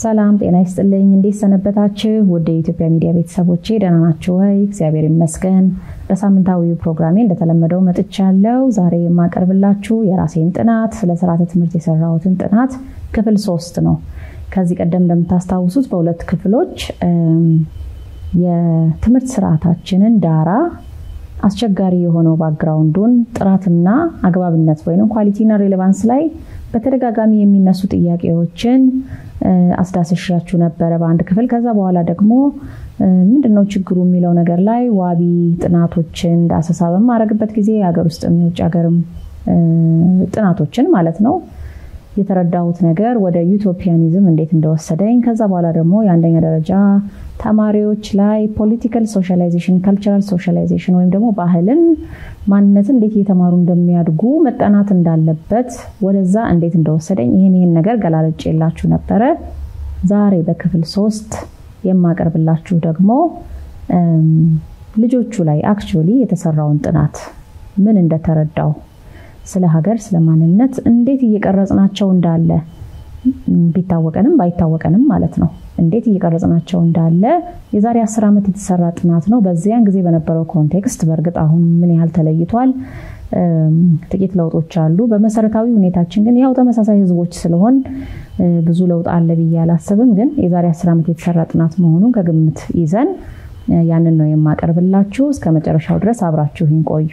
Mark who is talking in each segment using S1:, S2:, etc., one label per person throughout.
S1: ሰላም ጤና ይስጥልኝ። እንዴት ሰነበታችሁ? ወደ የኢትዮጵያ ሚዲያ ቤተሰቦቼ ደህና ናችሁ ወይ? እግዚአብሔር ይመስገን። በሳምንታዊው ፕሮግራሜ እንደተለመደው መጥቻለሁ። ዛሬ የማቀርብላችሁ የራሴን ጥናት ስለ ስርዓተ ትምህርት የሰራሁትን ጥናት ክፍል ሶስት ነው። ከዚህ ቀደም እንደምታስታውሱት በሁለት ክፍሎች የትምህርት ስርዓታችንን ዳራ አስቸጋሪ የሆነው ባክግራውንዱን ጥራትና አግባብነት ወይም ኳሊቲና ሬሌቫንስ ላይ በተደጋጋሚ የሚነሱ ጥያቄዎችን አስዳስሻችሁ ነበረ በአንድ ክፍል። ከዛ በኋላ ደግሞ ምንድነው ችግሩ የሚለው ነገር ላይ ዋቢ ጥናቶችን ዳሰሳ በማድረግበት ጊዜ የሀገር ውስጥም የውጭ ሀገርም ጥናቶችን ማለት ነው የተረዳሁት ነገር ወደ ዩቶፒያኒዝም እንዴት እንደወሰደኝ ከዛ በኋላ ደግሞ የአንደኛ ደረጃ ተማሪዎች ላይ ፖለቲካል ሶሻላይዜሽን፣ ካልቸራል ሶሻላይዜሽን ወይም ደግሞ ባህልን፣ ማንነትን እንዴት እየተማሩ እንደሚያድጉ መጠናት እንዳለበት ወደዛ እንዴት እንደወሰደኝ ይህን ይህን ነገር ገላለጭ የላችሁ ነበረ። ዛሬ በክፍል ሶስት የማቀርብላችሁ ደግሞ ልጆቹ ላይ አክቹዋሊ የተሰራውን ጥናት ምን እንደተረዳው ስለ ሀገር ስለ ማንነት እንዴት እየቀረጽናቸው እንዳለ ቢታወቀንም ባይታወቀንም ማለት ነው እንዴት እየቀረጽናቸው እንዳለ የዛሬ አስር ዓመት የተሰራ ጥናት ነው። በዚያን ጊዜ በነበረው ኮንቴክስት በእርግጥ አሁን ምን ያህል ተለይቷል? ጥቂት ለውጦች አሉ። በመሰረታዊ ሁኔታችን ግን ያው ተመሳሳይ ህዝቦች ስለሆን ብዙ ለውጥ አለ ብዬ አላስብም። ግን የዛሬ አስር ዓመት የተሰራ ጥናት መሆኑን ከግምት ይዘን ያንን ነው የማቀርብላችሁ። እስከ መጨረሻው ድረስ አብራችሁኝ ቆዩ።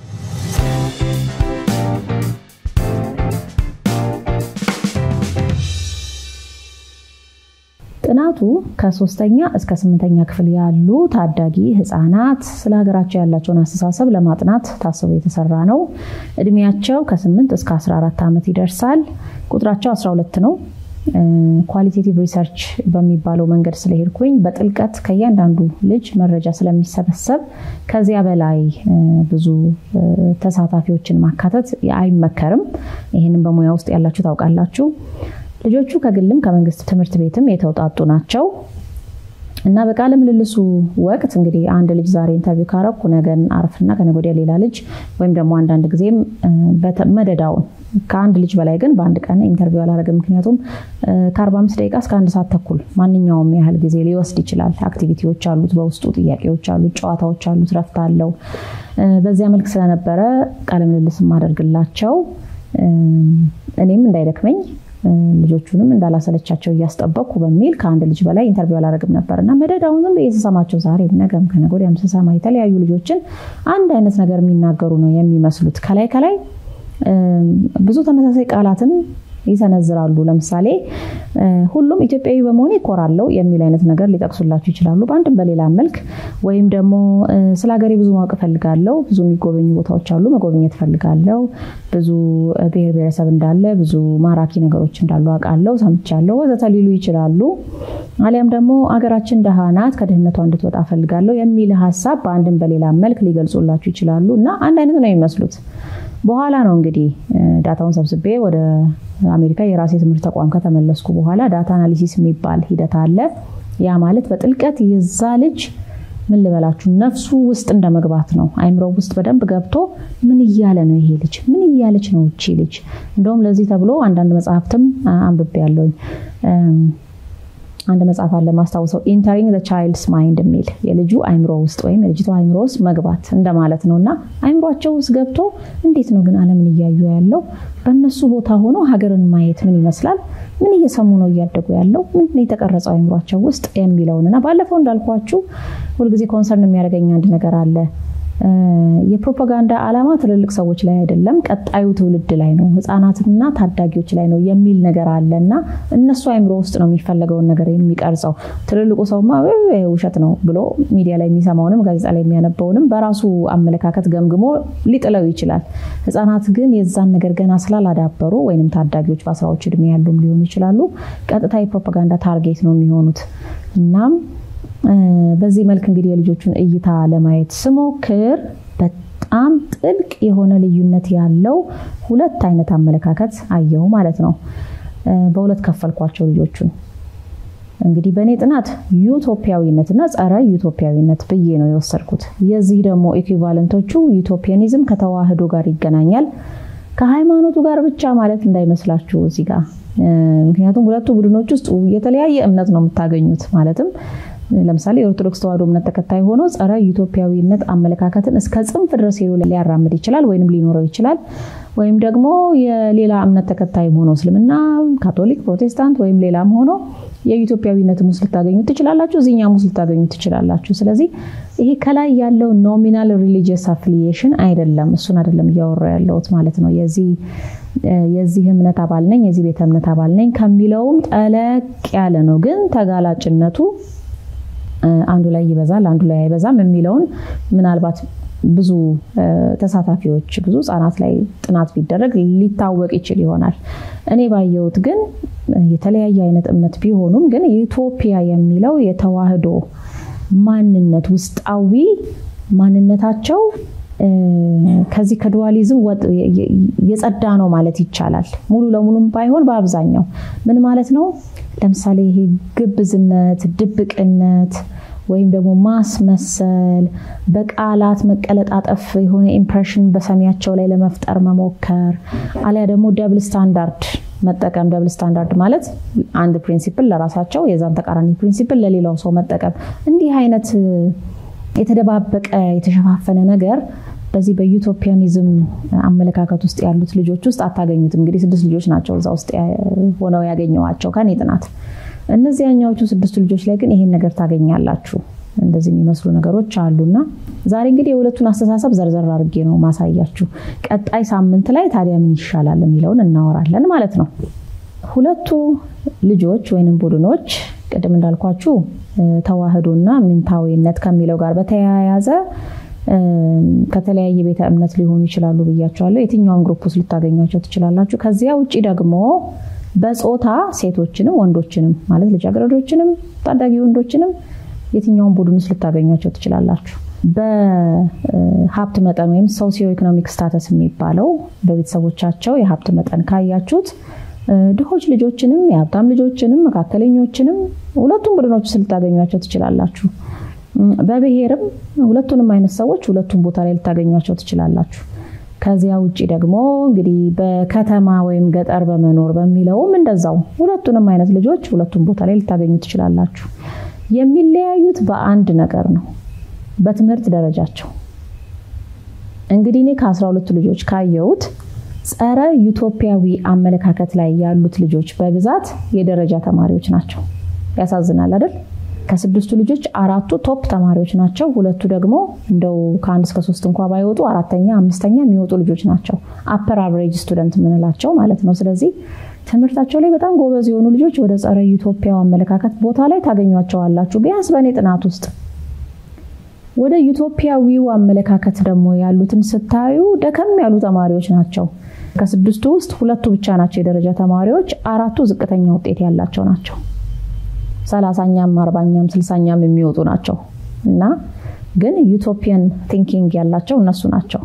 S1: ጥናቱ ከሶስተኛ እስከ ስምንተኛ ክፍል ያሉ ታዳጊ ህፃናት ስለ ሀገራቸው ያላቸውን አስተሳሰብ ለማጥናት ታስቦ የተሰራ ነው። እድሜያቸው ከ8 እስከ 14 ዓመት ይደርሳል። ቁጥራቸው 12 ነው። ኳሊቴቲቭ ሪሰርች በሚባለው መንገድ ስለሄድኩኝ በጥልቀት ከእያንዳንዱ ልጅ መረጃ ስለሚሰበሰብ ከዚያ በላይ ብዙ ተሳታፊዎችን ማካተት አይመከርም። ይህንም በሙያ ውስጥ ያላችሁ ታውቃላችሁ። ልጆቹ ከግልም ከመንግስት ትምህርት ቤትም የተውጣጡ ናቸው እና በቃለ ምልልሱ ወቅት እንግዲህ አንድ ልጅ ዛሬ ኢንተርቪው ካረኩ ነገን አርፍና ከነገ ወዲያ ሌላ ልጅ ወይም ደግሞ አንዳንድ ጊዜም መደዳውን ከአንድ ልጅ በላይ ግን በአንድ ቀን ኢንተርቪው አላደረግም። ምክንያቱም ከ45 ደቂቃ እስከ አንድ ሰዓት ተኩል ማንኛውም ያህል ጊዜ ሊወስድ ይችላል። አክቲቪቲዎች አሉት፣ በውስጡ ጥያቄዎች አሉት፣ ጨዋታዎች አሉት፣ ረፍት አለው። በዚያ መልክ ስለነበረ ቃለ ምልልስ የማደርግላቸው እኔም እንዳይደክመኝ ልጆቹንም እንዳላሰለቻቸው እያስጠበቅኩ በሚል ከአንድ ልጅ በላይ ኢንተርቪው አላደረግም ነበር እና መደዳውን ዝም ብዬ ስሰማቸው ዛሬ ነገም ከነገ ወዲያም ስሰማ የተለያዩ ልጆችን አንድ አይነት ነገር የሚናገሩ ነው የሚመስሉት። ከላይ ከላይ ብዙ ተመሳሳይ ቃላትን ይሰነዝራሉ። ለምሳሌ ሁሉም ኢትዮጵያዊ በመሆኔ እኮራለሁ የሚል አይነት ነገር ሊጠቅሱላችሁ ይችላሉ፣ በአንድም በሌላ መልክ። ወይም ደግሞ ስለ ሀገሬ ብዙ ማወቅ እፈልጋለሁ፣ ብዙ የሚጎበኙ ቦታዎች አሉ፣ መጎብኘት እፈልጋለሁ፣ ብዙ ብሔር ብሔረሰብ እንዳለ፣ ብዙ ማራኪ ነገሮች እንዳሉ አውቃለሁ፣ ሰምቻለሁ፣ ወዘተ ሊሉ ይችላሉ። አሊያም ደግሞ አገራችን ደሃ ናት፣ ከድህነቷ እንድትወጣ እፈልጋለሁ የሚል ሀሳብ በአንድም በሌላ መልክ ሊገልጹላችሁ ይችላሉ እና አንድ አይነት ነው የሚመስሉት። በኋላ ነው እንግዲህ ዳታውን ሰብስቤ ወደ አሜሪካ የራሴ ትምህርት ተቋም ከተመለስኩ በኋላ ዳታ አናሊሲስ የሚባል ሂደት አለ። ያ ማለት በጥልቀት የዛ ልጅ ምን ልበላችሁ ነፍሱ ውስጥ እንደ መግባት ነው። አይምሮ ውስጥ በደንብ ገብቶ ምን እያለ ነው ይሄ ልጅ፣ ምን እያለች ነው እቺ ልጅ። እንደውም ለዚህ ተብሎ አንዳንድ መጽሐፍትም አንብቤ ያለውኝ አንድ መጽሐፍ አለ ማስታውሰው ኢንተሪንግ ቻይልድስ ማይንድ የሚል የልጁ አይምሮ ውስጥ ወይም የልጅቷ አይምሮ ውስጥ መግባት እንደማለት ነው እና አይምሯቸው ውስጥ ገብቶ እንዴት ነው ግን ዓለምን እያዩ ያለው በእነሱ ቦታ ሆኖ ሀገርን ማየት ምን ይመስላል፣ ምን እየሰሙ ነው እያደጉ ያለው፣ ምንድን ነው የተቀረጸው አይምሯቸው ውስጥ የሚለውን እና ባለፈው እንዳልኳችሁ ሁልጊዜ ኮንሰርን የሚያደርገኝ አንድ ነገር አለ። የፕሮፓጋንዳ ዓላማ ትልልቅ ሰዎች ላይ አይደለም፣ ቀጣዩ ትውልድ ላይ ነው፣ ህፃናትና ታዳጊዎች ላይ ነው የሚል ነገር አለ እና እነሱ አይምሮ ውስጥ ነው የሚፈለገውን ነገር የሚቀርጸው። ትልልቁ ሰውማ ውሸት ነው ብሎ ሚዲያ ላይ የሚሰማውንም ጋዜጣ ላይ የሚያነበውንም በራሱ አመለካከት ገምግሞ ሊጥለው ይችላል። ህፃናት ግን የዛን ነገር ገና ስላላዳበሩ ወይም ታዳጊዎች በአስራዎች እድሜ ያሉም ሊሆኑ ይችላሉ፣ ቀጥታ የፕሮፓጋንዳ ታርጌት ነው የሚሆኑት እናም በዚህ መልክ እንግዲህ የልጆቹን እይታ ለማየት ስሞክር በጣም ጥልቅ የሆነ ልዩነት ያለው ሁለት አይነት አመለካከት አየሁ ማለት ነው። በሁለት ከፈልኳቸው ልጆቹን። እንግዲህ በእኔ ጥናት ዩቶፒያዊነት እና ጸረ ዩቶፒያዊነት ብዬ ነው የወሰድኩት። የዚህ ደግሞ ኢኩቫለንቶቹ ዩቶፒያኒዝም ከተዋህዶ ጋር ይገናኛል፣ ከሃይማኖቱ ጋር ብቻ ማለት እንዳይመስላችሁ እዚህ ጋር ምክንያቱም ሁለቱ ቡድኖች ውስጥ የተለያየ እምነት ነው የምታገኙት። ማለትም ለምሳሌ የኦርቶዶክስ ተዋሕዶ እምነት ተከታይ ሆኖ ጸረ ኢትዮጵያዊነት አመለካከትን እስከ ጽንፍ ድረስ ሄዶ ሊያራምድ ይችላል ወይም ሊኖረው ይችላል። ወይም ደግሞ የሌላ እምነት ተከታይም ሆኖ እስልምና፣ ካቶሊክ፣ ፕሮቴስታንት ወይም ሌላም ሆኖ የኢትዮጵያዊነት ሙስ ልታገኙ ትችላላችሁ፣ እዚኛ ሙስ ልታገኙ ትችላላችሁ። ስለዚህ ይሄ ከላይ ያለው ኖሚናል ሪሊጂየስ አፍሊዬሽን አይደለም፣ እሱን አይደለም እያወራ ያለሁት ማለት ነው። የዚህ የዚህ እምነት አባል ነኝ የዚህ ቤተ እምነት አባል ነኝ ከሚለውም ጠለቅ ያለ ነው። ግን ተጋላጭነቱ አንዱ ላይ ይበዛል፣ አንዱ ላይ አይበዛም የሚለውን ምናልባት ብዙ ተሳታፊዎች ብዙ ህጻናት ላይ ጥናት ቢደረግ ሊታወቅ ይችል ይሆናል። እኔ ባየሁት ግን የተለያየ አይነት እምነት ቢሆኑም ግን ኢትዮጵያ የሚለው የተዋህዶ ማንነት ውስጣዊ ማንነታቸው ከዚህ ከዱዋሊዝም የጸዳ ነው ማለት ይቻላል። ሙሉ ለሙሉም ባይሆን በአብዛኛው ምን ማለት ነው? ለምሳሌ ይሄ ግብዝነት፣ ድብቅነት ወይም ደግሞ ማስመሰል፣ በቃላት መቀለጣጠፍ የሆነ ኢምፕሬሽን በሰሚያቸው ላይ ለመፍጠር መሞከር፣ አሊያ ደግሞ ደብል ስታንዳርድ መጠቀም። ደብል ስታንዳርድ ማለት አንድ ፕሪንሲፕል ለራሳቸው የዛን ተቃራኒ ፕሪንሲፕል ለሌላው ሰው መጠቀም። እንዲህ አይነት የተደባበቀ የተሸፋፈነ ነገር በዚህ በዩቶፒያኒዝም አመለካከት ውስጥ ያሉት ልጆች ውስጥ አታገኙትም። እንግዲህ ስድስት ልጆች ናቸው እዛ ውስጥ ሆነው ያገኘዋቸው ከኔ ጥናት። እነዚያኛዎቹ ስድስቱ ልጆች ላይ ግን ይሄን ነገር ታገኛላችሁ። እንደዚህ የሚመስሉ ነገሮች አሉና ዛሬ እንግዲህ የሁለቱን አስተሳሰብ ዘርዘር አድርጌ ነው ማሳያችሁ። ቀጣይ ሳምንት ላይ ታዲያ ምን ይሻላል የሚለውን እናወራለን ማለት ነው። ሁለቱ ልጆች ወይንም ቡድኖች ቅድም እንዳልኳችሁ ተዋህዶና ምንታዊነት ከሚለው ጋር በተያያዘ ከተለያየ ቤተ እምነት ሊሆኑ ይችላሉ ብያቸዋለሁ። የትኛውን ግሩፕ ውስጥ ልታገኟቸው ትችላላችሁ። ከዚያ ውጭ ደግሞ በጾታ ሴቶችንም ወንዶችንም ማለት ልጃገረዶችንም ታዳጊ ወንዶችንም የትኛውን ቡድን ውስጥ ልታገኟቸው ትችላላችሁ። በሀብት መጠን ወይም ሶሲዮ ኢኮኖሚክ ስታተስ የሚባለው በቤተሰቦቻቸው የሀብት መጠን ካያችሁት ድሆች ልጆችንም የሀብታም ልጆችንም መካከለኞችንም ሁለቱም ቡድኖች ውስጥ ልታገኟቸው ትችላላችሁ። በብሔርም ሁለቱንም አይነት ሰዎች ሁለቱም ቦታ ላይ ልታገኟቸው ትችላላችሁ። ከዚያ ውጭ ደግሞ እንግዲህ በከተማ ወይም ገጠር በመኖር በሚለውም እንደዛው ሁለቱንም አይነት ልጆች ሁለቱም ቦታ ላይ ልታገኙ ትችላላችሁ። የሚለያዩት በአንድ ነገር ነው፣ በትምህርት ደረጃቸው። እንግዲህ እኔ ከአስራ ሁለቱ ልጆች ካየሁት ጸረ ዩቶፒያዊ አመለካከት ላይ ያሉት ልጆች በብዛት የደረጃ ተማሪዎች ናቸው። ያሳዝናል አይደል? ከስድስቱ ልጆች አራቱ ቶፕ ተማሪዎች ናቸው። ሁለቱ ደግሞ እንደው ከአንድ እስከ ሶስት እንኳ ባይወጡ አራተኛ፣ አምስተኛ የሚወጡ ልጆች ናቸው። አፐር አቨሬጅ ስቱደንት የምንላቸው ማለት ነው። ስለዚህ ትምህርታቸው ላይ በጣም ጎበዝ የሆኑ ልጆች ወደ ጸረ ዩቶፒያው አመለካከት ቦታ ላይ ታገኟቸዋላችሁ። ቢያንስ በእኔ ጥናት ውስጥ ወደ ዩቶፒያዊው አመለካከት ደግሞ ያሉትን ስታዩ ደከም ያሉ ተማሪዎች ናቸው። ከስድስቱ ውስጥ ሁለቱ ብቻ ናቸው የደረጃ ተማሪዎች፣ አራቱ ዝቅተኛ ውጤት ያላቸው ናቸው። ሰላሳኛም አርባኛም ስልሳኛም የሚወጡ ናቸው እና ግን ዩቶፒያን ቲንኪንግ ያላቸው እነሱ ናቸው።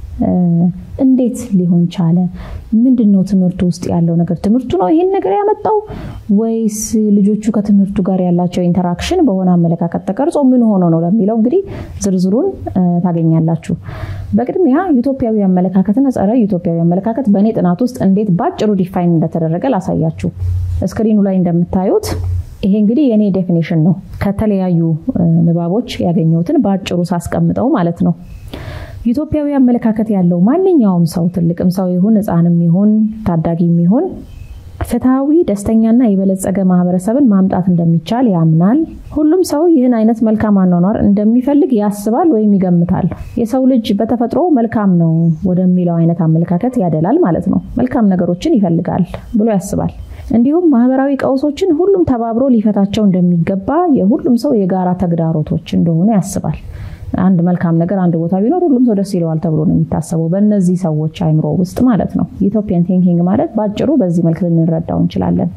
S1: እንዴት ሊሆን ቻለ? ምንድን ነው ትምህርቱ ውስጥ ያለው ነገር? ትምህርቱ ነው ይህን ነገር ያመጣው ወይስ ልጆቹ ከትምህርቱ ጋር ያላቸው ኢንተራክሽን በሆነ አመለካከት ተቀርጾ ምን ሆኖ ነው ለሚለው እንግዲህ ዝርዝሩን ታገኛላችሁ። በቅድሚያ ዩቶፒያዊ አመለካከትና ጸረ ዩቶፒያዊ አመለካከት በእኔ ጥናት ውስጥ እንዴት ባጭሩ ዲፋይን እንደተደረገ ላሳያችሁ። ስክሪኑ ላይ እንደምታዩት ይሄ እንግዲህ የእኔ ዴፊኒሽን ነው። ከተለያዩ ንባቦች ያገኘሁትን በአጭሩ ሳስቀምጠው ማለት ነው። ዩቶፒያዊ አመለካከት ያለው ማንኛውም ሰው ትልቅም ሰው ይሁን ሕፃንም ይሁን ታዳጊም ይሁን ፍትሐዊ፣ ደስተኛና የበለጸገ ማህበረሰብን ማምጣት እንደሚቻል ያምናል። ሁሉም ሰው ይህን አይነት መልካም አኗኗር እንደሚፈልግ ያስባል ወይም ይገምታል። የሰው ልጅ በተፈጥሮ መልካም ነው ወደሚለው አይነት አመለካከት ያደላል ማለት ነው። መልካም ነገሮችን ይፈልጋል ብሎ ያስባል። እንዲሁም ማህበራዊ ቀውሶችን ሁሉም ተባብሮ ሊፈታቸው እንደሚገባ የሁሉም ሰው የጋራ ተግዳሮቶች እንደሆኑ ያስባል። አንድ መልካም ነገር አንድ ቦታ ቢኖር ሁሉም ሰው ደስ ይለዋል ተብሎ ነው የሚታሰበው በእነዚህ ሰዎች አይምሮ ውስጥ ማለት ነው። ዩቶፒያን ቲንኪንግ ማለት በአጭሩ በዚህ መልክ ልንረዳው እንችላለን።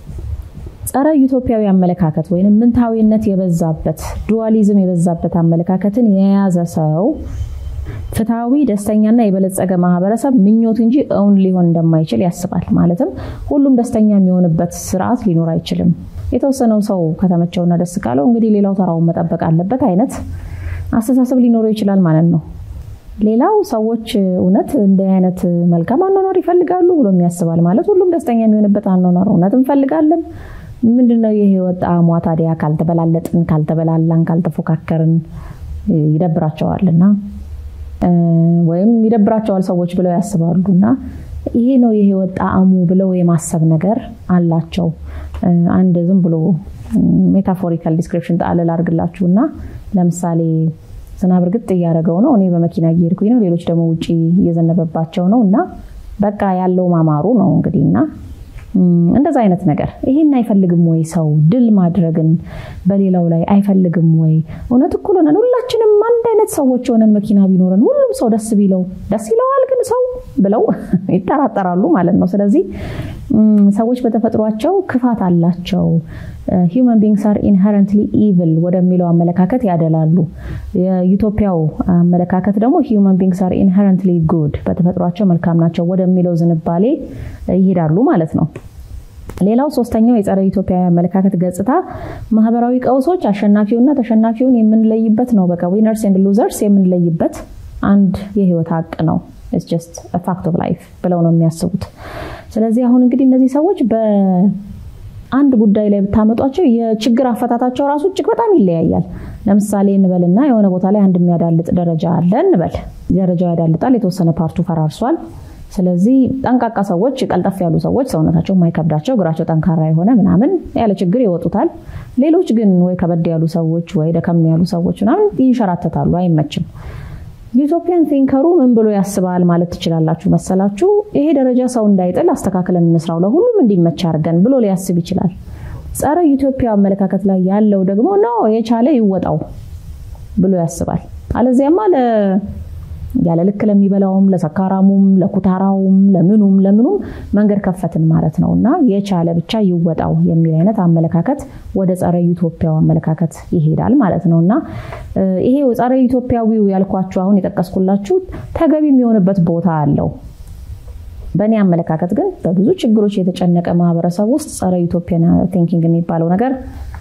S1: ጸረ ዩቶፒያዊ አመለካከት ወይም ምንታዊነት የበዛበት ዱዋሊዝም የበዛበት አመለካከትን የያዘ ሰው ፍትሐዊ፣ ደስተኛና የበለጸገ ማህበረሰብ ምኞት እንጂ እውን ሊሆን እንደማይችል ያስባል። ማለትም ሁሉም ደስተኛ የሚሆንበት ስርዓት ሊኖር አይችልም። የተወሰነው ሰው ከተመቸውና ደስ ካለው እንግዲህ ሌላው ተራውን መጠበቅ አለበት አይነት አስተሳሰብ ሊኖረው ይችላል ማለት ነው። ሌላው ሰዎች እውነት እንደ አይነት መልካም አኗኗር ይፈልጋሉ ብሎ የሚያስባል ማለት ሁሉም ደስተኛ የሚሆንበት አኗኗር እውነት እንፈልጋለን። ምንድነው የህይወት ጣዕሟ ታዲያ? ካልተበላለጥን፣ ካልተበላላን፣ ካልተፎካከርን ይደብራቸዋልና ወይም ይደብራቸዋል ሰዎች ብለው ያስባሉ እና ይሄ ነው የህይወት ጣዕሙ ብለው የማሰብ ነገር አላቸው። አንድ ዝም ብሎ ሜታፎሪካል ዲስክሪፕሽን ጣልል አድርግላችሁ እና ለምሳሌ ዝናብ እርግጥ እያደረገው ነው፣ እኔ በመኪና እየሄድኩኝ ነው፣ ሌሎች ደግሞ ውጭ እየዘነበባቸው ነው እና በቃ ያለው ማማሩ ነው እንግዲህ እና እንደዛ አይነት ነገር ይሄን አይፈልግም ወይ ሰው ድል ማድረግን በሌላው ላይ አይፈልግም ወይ? እውነት እኩል ሆነን ሁላችንም አንድ አይነት ሰዎች ሆነን መኪና ቢኖረን ሁሉም ሰው ደስ ቢለው ደስ ይለዋል ግን ሰው ብለው ይጠራጠራሉ ማለት ነው። ስለዚህ ሰዎች በተፈጥሯቸው ክፋት አላቸው። ሂውመን ቢንግስ አር ኢንሄረንትሊ ኢቭል ወደሚለው አመለካከት ያደላሉ። የዩቶፒያው አመለካከት ደግሞ ሂውመን ቢንግስ አር ኢንሄረንትሊ ጉድ በተፈጥሯቸው መልካም ናቸው ወደሚለው ዝንባሌ ይሄዳሉ ማለት ነው። ሌላው ሶስተኛው የጸረ ኢትዮጵያ አመለካከት ገጽታ ማህበራዊ ቀውሶች አሸናፊውና ተሸናፊውን የምንለይበት ነው። በቃ ዊነርስ ኤንድ ሉዘርስ የምንለይበት አንድ የህይወት ሀቅ ነው። ኢትስ ጀስት ፋክት ኦፍ ላይፍ ብለው ነው የሚያስቡት። ስለዚህ አሁን እንግዲህ እነዚህ ሰዎች በአንድ ጉዳይ ላይ ብታመጧቸው የችግር አፈታታቸው ራሱ እጅግ በጣም ይለያያል። ለምሳሌ እንበልና የሆነ ቦታ ላይ አንድ የሚያዳልጥ ደረጃ አለ እንበል። ደረጃው ያዳልጣል፣ የተወሰነ ፓርቱ ፈራርሷል። ስለዚህ ጠንቃቃ ሰዎች፣ ቀልጠፍ ያሉ ሰዎች፣ ሰውነታቸው የማይከብዳቸው እግራቸው ጠንካራ የሆነ ምናምን ያለ ችግር ይወጡታል። ሌሎች ግን ወይ ከበድ ያሉ ሰዎች ወይ ደከም ያሉ ሰዎች ምናምን ይንሸራተታሉ፣ አይመችም። ዩቶፒያን ቲንከሩ ምን ብሎ ያስባል ማለት ትችላላችሁ መሰላችሁ? ይሄ ደረጃ ሰው እንዳይጥል አስተካክለን እንስራው፣ ለሁሉም እንዲመች አድርገን ብሎ ሊያስብ ይችላል። ጸረ ዩቶፒያ አመለካከት ላይ ያለው ደግሞ ነው የቻለ ይወጣው ብሎ ያስባል። አለዚያማ ያለ ልክ ለሚበላውም ለሰካራሙም ለኩታራውም ለምኑም ለምኑም መንገድ ከፈትን ማለት ነው እና የቻለ ብቻ ይወጣው የሚል አይነት አመለካከት ወደ ጸረ ዩቶፒያው አመለካከት ይሄዳል ማለት ነው እና ይሄ ጸረ ዩቶፒያዊው ያልኳችሁ አሁን የጠቀስኩላችሁ ተገቢ የሚሆንበት ቦታ አለው። በእኔ አመለካከት ግን በብዙ ችግሮች የተጨነቀ ማህበረሰብ ውስጥ ጸረ ዩቶፒያን ቲንኪንግ የሚባለው ነገር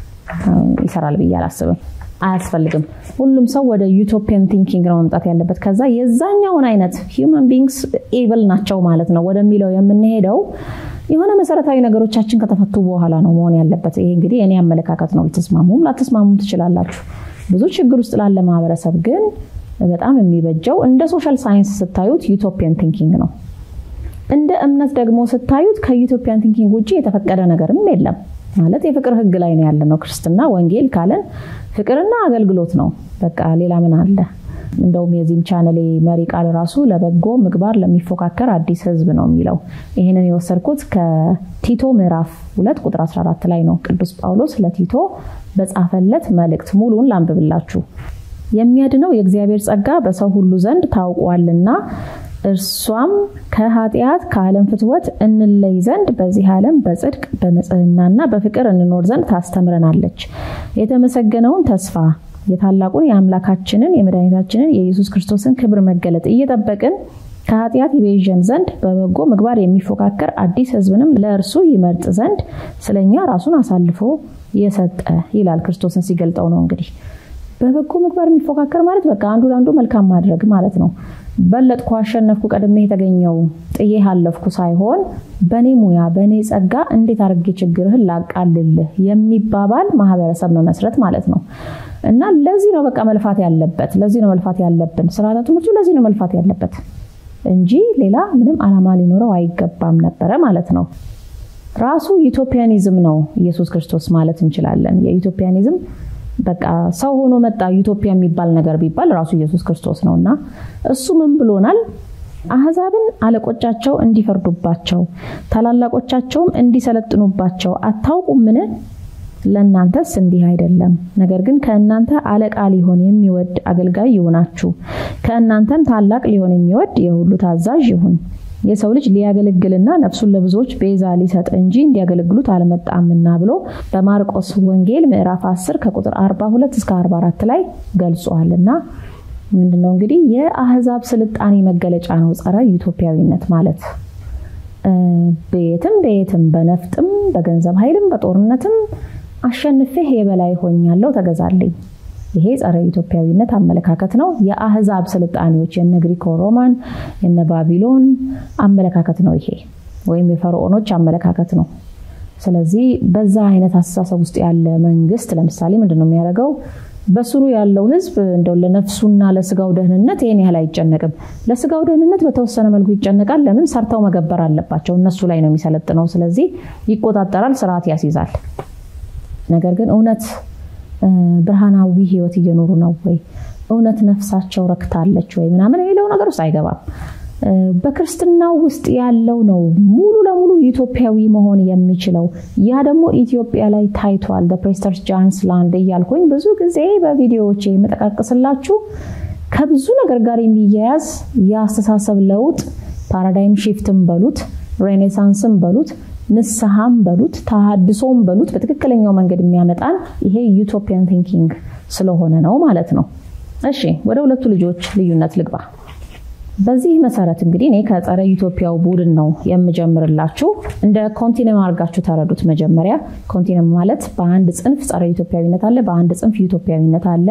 S1: ይሰራል ብዬ አላስብም። አያስፈልግም። ሁሉም ሰው ወደ ዩቶፒያን ቲንኪንግ ነው መምጣት ያለበት። ከዛ የዛኛውን አይነት ሂውመን ቢንግስ ኤብል ናቸው ማለት ነው ወደሚለው የምንሄደው የሆነ መሰረታዊ ነገሮቻችን ከተፈቱ በኋላ ነው መሆን ያለበት። ይሄ እንግዲህ እኔ አመለካከት ነው። ልትስማሙም ላትስማሙም ትችላላችሁ። ብዙ ችግር ውስጥ ላለ ማህበረሰብ ግን በጣም የሚበጀው እንደ ሶሻል ሳይንስ ስታዩት ዩቶፒያን ቲንኪንግ ነው። እንደ እምነት ደግሞ ስታዩት ከዩቶፒያን ቲንኪንግ ውጭ የተፈቀደ ነገርም የለም። ማለት የፍቅር ህግ ላይ ነው ያለ ነው። ክርስትና ወንጌል ካለን ፍቅርና አገልግሎት ነው። በቃ ሌላ ምን አለ? እንደውም የዚህም ቻነሌ መሪ ቃል ራሱ ለበጎ ምግባር ለሚፎካከር አዲስ ህዝብ ነው የሚለው። ይህንን የወሰድኩት ከቲቶ ምዕራፍ ሁለት ቁጥር 14 ላይ ነው። ቅዱስ ጳውሎስ ለቲቶ በጻፈለት መልእክት ሙሉን ላንብብላችሁ። የሚያድነው የእግዚአብሔር ጸጋ በሰው ሁሉ ዘንድ ታውቋልና እርሷም ከኃጢአት ከዓለም ፍትወት እንለይ ዘንድ በዚህ ዓለም በጽድቅ በንጽህናና በፍቅር እንኖር ዘንድ ታስተምረናለች። የተመሰገነውን ተስፋ የታላቁን የአምላካችንን የመድኃኒታችንን የኢየሱስ ክርስቶስን ክብር መገለጥ እየጠበቅን ከኃጢአት ይቤዠን ዘንድ በበጎ ምግባር የሚፎካከር አዲስ ህዝብንም ለእርሱ ይመርጥ ዘንድ ስለኛ ራሱን አሳልፎ የሰጠ ይላል። ክርስቶስን ሲገልጠው ነው እንግዲህ በበጎ ምግባር የሚፎካከር ማለት በቃ አንዱ ለአንዱ መልካም ማድረግ ማለት ነው። በለጥኩ፣ አሸነፍኩ፣ ቀድሜ የተገኘው ጥዬ አለፍኩ ሳይሆን በእኔ ሙያ በእኔ ጸጋ እንዴት አድርጌ ችግርህን ላቃልልህ የሚባባል ማህበረሰብ መመስረት ማለት ነው። እና ለዚህ ነው በቃ መልፋት ያለበት፣ ለዚህ ነው መልፋት ያለብን። ስርዓተ ትምህርቱ ለዚህ ነው መልፋት ያለበት እንጂ ሌላ ምንም ዓላማ ሊኖረው አይገባም ነበረ ማለት ነው። ራሱ ዩቶፒያኒዝም ነው ኢየሱስ ክርስቶስ ማለት እንችላለን። የዩቶፒያኒዝም በቃ ሰው ሆኖ መጣ ዩቶፒያ የሚባል ነገር ቢባል ራሱ ኢየሱስ ክርስቶስ ነው እና እሱ ምን ብሎናል? አህዛብን አለቆቻቸው እንዲፈርዱባቸው ታላላቆቻቸውም እንዲሰለጥኑባቸው አታውቁምን? ለእናንተስ እንዲህ አይደለም። ነገር ግን ከእናንተ አለቃ ሊሆን የሚወድ አገልጋይ ይሁናችሁ፣ ከእናንተም ታላቅ ሊሆን የሚወድ የሁሉ ታዛዥ ይሁን። የሰው ልጅ ሊያገለግልና ነፍሱን ለብዙዎች ቤዛ ሊሰጥ እንጂ እንዲያገለግሉት አልመጣምና ብሎ በማርቆስ ወንጌል ምዕራፍ 10 ከቁጥር 42 እስከ 44 ላይ ገልጿልና ምንድነው እንግዲህ የአህዛብ ስልጣኔ መገለጫ ነው ጸረ ዩቶፒያዊነት ማለት በየትም በየትም በነፍጥም በገንዘብ ኃይልም በጦርነትም አሸንፌህ የበላይ ሆኛለሁ ተገዛልኝ ይሄ ጸረ ኢትዮጵያዊነት አመለካከት ነው። የአህዛብ ስልጣኔዎች የነ ግሪኮ ሮማን የነ ባቢሎን አመለካከት ነው ይሄ ወይም የፈርዖኖች አመለካከት ነው። ስለዚህ በዛ አይነት አስተሳሰብ ውስጥ ያለ መንግስት ለምሳሌ ምንድን ነው የሚያደርገው? በስሩ ያለው ህዝብ እንደው ለነፍሱና ለስጋው ደህንነት ይህን ያህል አይጨነቅም። ለስጋው ደህንነት በተወሰነ መልኩ ይጨነቃል። ለምን? ሰርተው መገበር አለባቸው። እነሱ ላይ ነው የሚሰለጥነው። ስለዚህ ይቆጣጠራል፣ ስርዓት ያስይዛል። ነገር ግን እውነት ብርሃናዊ ህይወት እየኖሩ ነው ወይ? እውነት ነፍሳቸው ረክታለች ወይ? ምናምን የሚለው ነገር ውስጥ አይገባም። በክርስትናው ውስጥ ያለው ነው ሙሉ ለሙሉ ኢትዮጵያዊ መሆን የሚችለው። ያ ደግሞ ኢትዮጵያ ላይ ታይቷል። ፕሬስተርስ ጃንስ ላንድ እያልኩኝ ብዙ ጊዜ በቪዲዮዎች የምጠቃቅስላችሁ ከብዙ ነገር ጋር የሚያያዝ የአስተሳሰብ ለውጥ ፓራዳይም ሺፍትም በሉት ሬኔሳንስም በሉት ንስሐም በሉት ተሃድሶም በሉት በትክክለኛው መንገድ የሚያመጣን ይሄ ዩቶፒያን ቲንኪንግ ስለሆነ ነው ማለት ነው። እሺ ወደ ሁለቱ ልጆች ልዩነት ልግባ። በዚህ መሰረት እንግዲህ እኔ ከጸረ ኢትዮጵያው ቡድን ነው የምጀምርላችሁ። እንደ ኮንቲነም አድርጋችሁ ተረዱት። መጀመሪያ ኮንቲነም ማለት በአንድ ጽንፍ ጸረ ኢትዮጵያዊነት አለ፣ በአንድ ጽንፍ ኢትዮጵያዊነት አለ።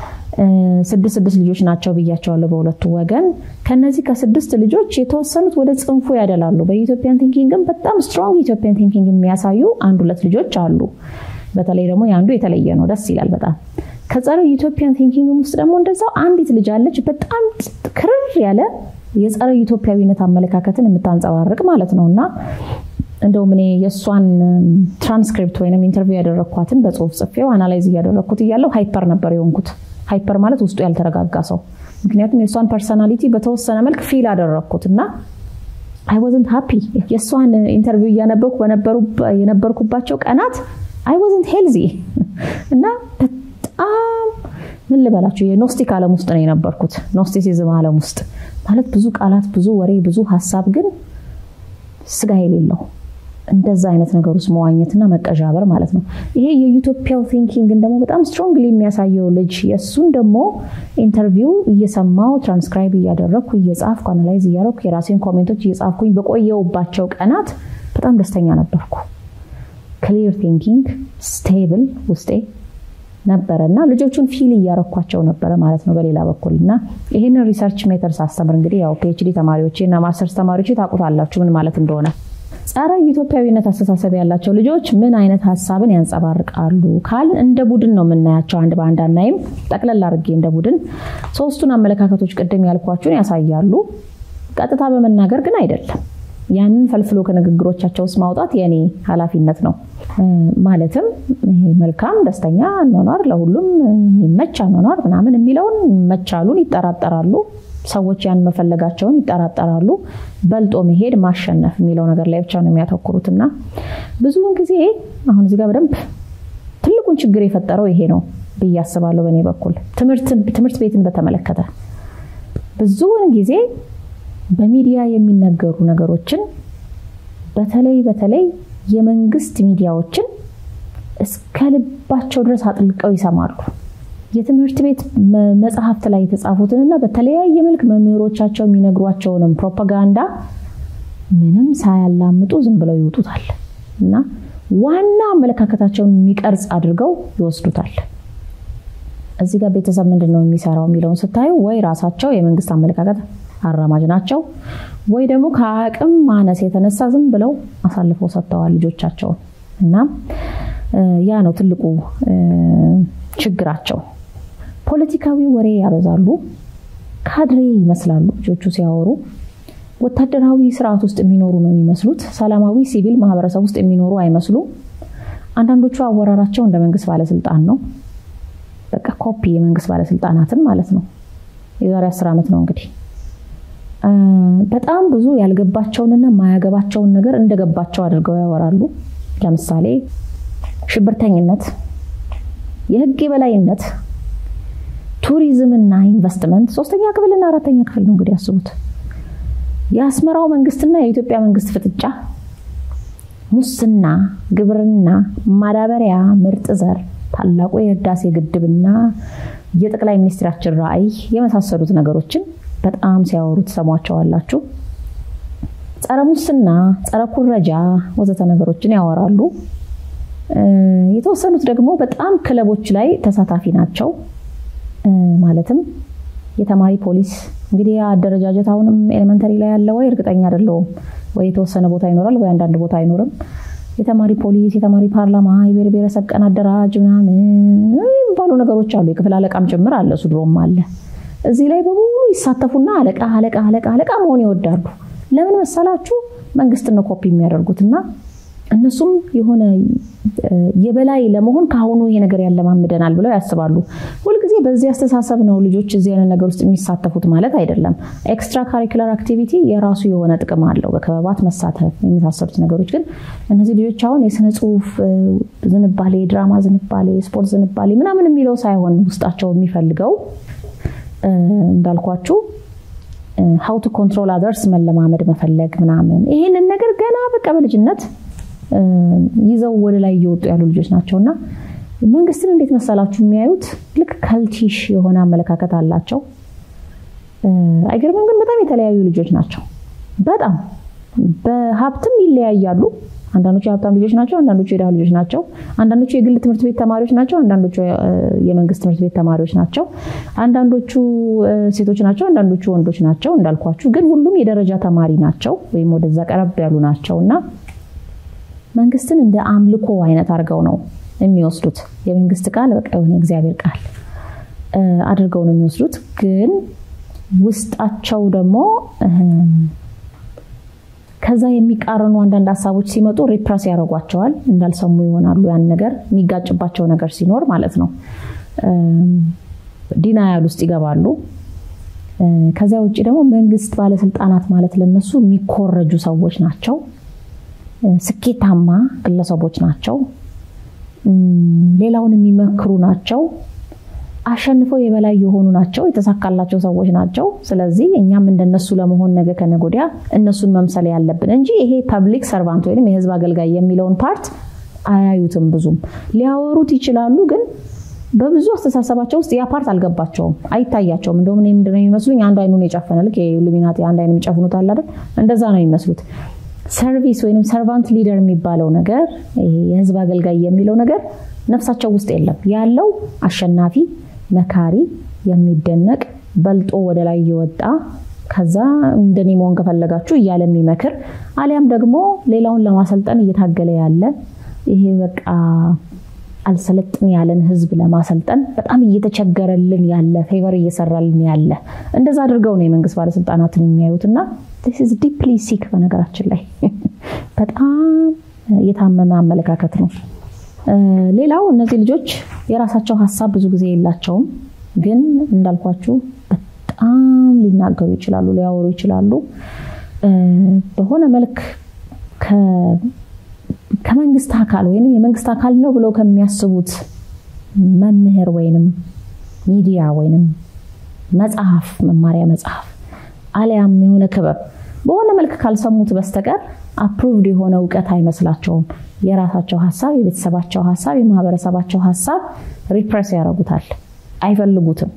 S1: ስድስት ስድስት ልጆች ናቸው ብያቸዋለሁ በሁለቱ ወገን። ከነዚህ ከስድስት ልጆች የተወሰኑት ወደ ጽንፉ ያደላሉ። በኢትዮጵያን ቲንኪንግም በጣም ስትሮንግ ኢትዮጵያን ቲንኪንግ የሚያሳዩ አንድ ሁለት ልጆች አሉ። በተለይ ደግሞ የአንዱ የተለየ ነው፣ ደስ ይላል በጣም ከጸረ ኢትዮጵያን ቲንኪንግ ውስጥ ደግሞ እንደዛው አንዲት ልጅ አለች። በጣም ክርር ያለ የጸረ ኢትዮጵያዊነት አመለካከትን የምታንጸባርቅ ማለት ነው እና እንደውም እኔ የእሷን ትራንስክሪፕት ወይም ኢንተርቪው ያደረግኳትን በጽሁፍ ጽፌው አናላይዝ እያደረግኩት እያለው ሃይፐር ነበር የሆንኩት። ሃይፐር ማለት ውስጡ ያልተረጋጋ ሰው። ምክንያቱም የእሷን ፐርሰናሊቲ በተወሰነ መልክ ፊል አደረግኩት እና አይ ወዝንት ሃፒ የእሷን ኢንተርቪው እያነበብኩ የነበርኩባቸው ቀናት አይ ወዝንት ሄልዚ እና በጣም ምን ልበላችሁ የኖስቲክ ዓለም ውስጥ ነው የነበርኩት። ኖስቲሲዝም ዓለም ውስጥ ማለት ብዙ ቃላት፣ ብዙ ወሬ፣ ብዙ ሀሳብ ግን ስጋ የሌለው እንደዛ አይነት ነገር ውስጥ መዋኘትና መቀዣበር ማለት ነው። ይሄ የዩቶፒያው ቲንኪንግን ደግሞ በጣም ስትሮንግሊ የሚያሳየው ልጅ የእሱን ደግሞ ኢንተርቪው እየሰማው ትራንስክራይብ እያደረግኩ እየጻፍኩ አናላይዝ እያደረግኩ የራሴን ኮሜንቶች እየጻፍኩኝ በቆየውባቸው ቀናት በጣም ደስተኛ ነበርኩ። ክሊር ቲንኪንግ ስቴብል ውስጤ ነበረ እና ልጆቹን ፊል እያረኳቸው ነበረ ማለት ነው በሌላ በኩል እና ይህንን ሪሰርች ሜተድ ሳስተምር እንግዲህ ያው ፒኤችዲ ተማሪዎች እና ማስተርስ ተማሪዎች ታውቁታላችሁ ምን ማለት እንደሆነ። ጸረ ኢትዮጵያዊነት አስተሳሰብ ያላቸው ልጆች ምን አይነት ሀሳብን ያንጸባርቃሉ ካል እንደ ቡድን ነው የምናያቸው። አንድ በአንድ አናይም። ጠቅለል አድርጌ እንደ ቡድን ሶስቱን አመለካከቶች ቅድም ያልኳችሁን ያሳያሉ። ቀጥታ በመናገር ግን አይደለም። ያንን ፈልፍሎ ከንግግሮቻቸው ውስጥ ማውጣት የኔ ኃላፊነት ነው። ማለትም መልካም ደስተኛ አኗኗር፣ ለሁሉም የሚመች አኗኗር ምናምን የሚለውን መቻሉን ይጠራጠራሉ። ሰዎች ያን መፈለጋቸውን ይጠራጠራሉ። በልጦ መሄድ ማሸነፍ የሚለው ነገር ላይ ብቻ ነው የሚያተኩሩት እና ብዙውን ጊዜ አሁን እዚህ ጋር በደንብ ትልቁን ችግር የፈጠረው ይሄ ነው ብዬ አስባለሁ። በእኔ በኩል ትምህርት ቤትን በተመለከተ ብዙውን ጊዜ በሚዲያ የሚነገሩ ነገሮችን በተለይ በተለይ የመንግስት ሚዲያዎችን እስከ ልባቸው ድረስ አጥልቀው ይሰማሉ። የትምህርት ቤት መጽሐፍት ላይ የተጻፉትንና በተለያየ መልክ መምህሮቻቸው የሚነግሯቸውንም ፕሮፓጋንዳ ምንም ሳያላምጡ ዝም ብለው ይውጡታል እና ዋና አመለካከታቸውን የሚቀርጽ አድርገው ይወስዱታል። እዚህ ጋር ቤተሰብ ምንድን ነው የሚሰራው የሚለውን ስታዩ ወይ ራሳቸው የመንግስት አመለካከት አራማጅ ናቸው ወይ ደግሞ ከአቅም ማነስ የተነሳ ዝም ብለው አሳልፈው ሰጥተዋል ልጆቻቸውን እና ያ ነው ትልቁ ችግራቸው። ፖለቲካዊ ወሬ ያበዛሉ። ካድሬ ይመስላሉ ልጆቹ ሲያወሩ። ወታደራዊ ስርዓት ውስጥ የሚኖሩ ነው የሚመስሉት። ሰላማዊ ሲቪል ማህበረሰብ ውስጥ የሚኖሩ አይመስሉም። አንዳንዶቹ አወራራቸው እንደ መንግስት ባለስልጣን ነው። በቃ ኮፒ የመንግስት ባለስልጣናትን ማለት ነው። የዛሬ አስር ዓመት ነው እንግዲህ በጣም ብዙ ያልገባቸውንና ማያገባቸውን ነገር እንደገባቸው አድርገው ያወራሉ። ለምሳሌ ሽብርተኝነት፣ የህግ የበላይነት፣ ቱሪዝምና ኢንቨስትመንት ሶስተኛ ክፍልና አራተኛ ክፍል ነው እንግዲህ ያስቡት። የአስመራው መንግስትና የኢትዮጵያ መንግስት ፍጥጫ፣ ሙስና፣ ግብርና፣ ማዳበሪያ፣ ምርጥ ዘር፣ ታላቁ የህዳሴ ግድብና የጠቅላይ ሚኒስትራችን ራዕይ የመሳሰሉት ነገሮችን በጣም ሲያወሩ ትሰሟቸዋላችሁ። ጸረ ሙስና፣ ጸረ ኩረጃ ወዘተ ነገሮችን ያወራሉ። የተወሰኑት ደግሞ በጣም ክለቦች ላይ ተሳታፊ ናቸው። ማለትም የተማሪ ፖሊስ እንግዲህ አደረጃጀት አሁንም ኤሌመንተሪ ላይ ያለ ወይ እርግጠኛ አይደለሁም። ወይ የተወሰነ ቦታ ይኖራል ወይ አንዳንድ ቦታ አይኖርም። የተማሪ ፖሊስ፣ የተማሪ ፓርላማ፣ የብሔር ብሔረሰብ ቀን አደራጅ ምናምን የሚባሉ ነገሮች አሉ። የክፍል አለቃም ጭምር አለ፣ እሱ ድሮም አለ። እዚህ ላይ በሙሉ ይሳተፉና አለቃ አለቃ አለቃ አለቃ መሆን ይወዳሉ። ለምን መሰላችሁ? መንግስት ነው ኮፒ የሚያደርጉትና እነሱም የሆነ የበላይ ለመሆን ከአሁኑ ይሄ ነገር ያለማምደናል ብለው ያስባሉ። ሁልጊዜ በዚህ አስተሳሰብ ነው ልጆች እዚህ አይነት ነገር ውስጥ የሚሳተፉት ማለት አይደለም። ኤክስትራ ካሪኩለር አክቲቪቲ የራሱ የሆነ ጥቅም አለው። በክበባት መሳተፍ የመሳሰሉት ነገሮች ግን እነዚህ ልጆች አሁን የስነ ጽሁፍ ዝንባሌ፣ የድራማ ዝንባሌ፣ የስፖርት ዝንባሌ ምናምን የሚለው ሳይሆን ውስጣቸው የሚፈልገው እንዳልኳችሁ ሀው ቱ ኮንትሮል አደርስ መለማመድ መፈለግ ምናምን ይህንን ነገር ገና በቃ በልጅነት ይዘው ወደ ላይ እየወጡ ያሉ ልጆች ናቸው እና መንግስትን እንዴት መሰላችሁ የሚያዩት ልክ ከልቲሽ የሆነ አመለካከት አላቸው። አይገርምም? ግን በጣም የተለያዩ ልጆች ናቸው። በጣም በሀብትም ይለያያሉ። አንዳንዶቹ የሀብታም ልጆች ናቸው፣ አንዳንዶቹ የድሃ ልጆች ናቸው። አንዳንዶቹ የግል ትምህርት ቤት ተማሪዎች ናቸው፣ አንዳንዶቹ የመንግስት ትምህርት ቤት ተማሪዎች ናቸው። አንዳንዶቹ ሴቶች ናቸው፣ አንዳንዶቹ ወንዶች ናቸው። እንዳልኳችሁ ግን ሁሉም የደረጃ ተማሪ ናቸው፣ ወይም ወደዛ ቀረብ ያሉ ናቸው እና መንግስትን እንደ አምልኮ አይነት አድርገው ነው የሚወስዱት። የመንግስት ቃል በቃ የሆነ እግዚአብሔር ቃል አድርገው ነው የሚወስዱት። ግን ውስጣቸው ደግሞ ከዛ የሚቃረኑ አንዳንድ ሀሳቦች ሲመጡ ሪፕረስ ያደርጓቸዋል። እንዳልሰሙ ይሆናሉ። ያን ነገር የሚጋጭባቸው ነገር ሲኖር ማለት ነው ዲናያል ውስጥ ይገባሉ። ከዚያ ውጭ ደግሞ መንግስት ባለስልጣናት ማለት ለነሱ የሚኮረጁ ሰዎች ናቸው። ስኬታማ ግለሰቦች ናቸው። ሌላውን የሚመክሩ ናቸው። አሸንፈው የበላይ የሆኑ ናቸው። የተሳካላቸው ሰዎች ናቸው። ስለዚህ እኛም እንደነሱ ለመሆን ነገ ከነገ ወዲያ እነሱን መምሰል ያለብን እንጂ ይሄ ፐብሊክ ሰርቫንት ወይም የህዝብ አገልጋይ የሚለውን ፓርት አያዩትም። ብዙም ሊያወሩት ይችላሉ፣ ግን በብዙ አስተሳሰባቸው ውስጥ ያ ፓርት አልገባቸውም፣ አይታያቸውም። እንደውም እኔ ምንድነው የሚመስሉኝ አንዱ አይኑን የጨፈነ ልክ የኢሉሚናቲ አንድ አይን የሚጨፍኑት አለ አይደል? እንደዛ ነው የሚመስሉት። ሰርቪስ ወይም ሰርቫንት ሊደር የሚባለው ነገር የህዝብ አገልጋይ የሚለው ነገር ነፍሳቸው ውስጥ የለም። ያለው አሸናፊ፣ መካሪ፣ የሚደነቅ በልጦ ወደ ላይ እየወጣ ከዛ እንደኔ መሆን ከፈለጋችሁ እያለ የሚመክር አሊያም ደግሞ ሌላውን ለማሰልጠን እየታገለ ያለ ይሄ በቃ አልሰለጥን ያለን ህዝብ ለማሰልጠን በጣም እየተቸገረልን ያለ ፌቨር እየሰራልን ያለ እንደዛ አድርገው ነው የመንግስት ባለስልጣናትን የሚያዩት እና ዲፕሊ ሲክ በነገራችን ላይ በጣም የታመመ አመለካከት ነው። ሌላው እነዚህ ልጆች የራሳቸው ሀሳብ ብዙ ጊዜ የላቸውም፣ ግን እንዳልኳችሁ በጣም ሊናገሩ ይችላሉ፣ ሊያወሩ ይችላሉ። በሆነ መልክ ከመንግስት አካል ወይም የመንግስት አካል ነው ብለው ከሚያስቡት መምህር ወይንም ሚዲያ ወይንም መጽሐፍ መማሪያ መጽሐፍ አሊያም የሆነ ክበብ በሆነ መልክ ካልሰሙት በስተቀር አፕሩቭድ የሆነ እውቀት አይመስላቸውም። የራሳቸው ሀሳብ፣ የቤተሰባቸው ሀሳብ፣ የማህበረሰባቸው ሀሳብ ሪፕረስ ያደርጉታል፣ አይፈልጉትም።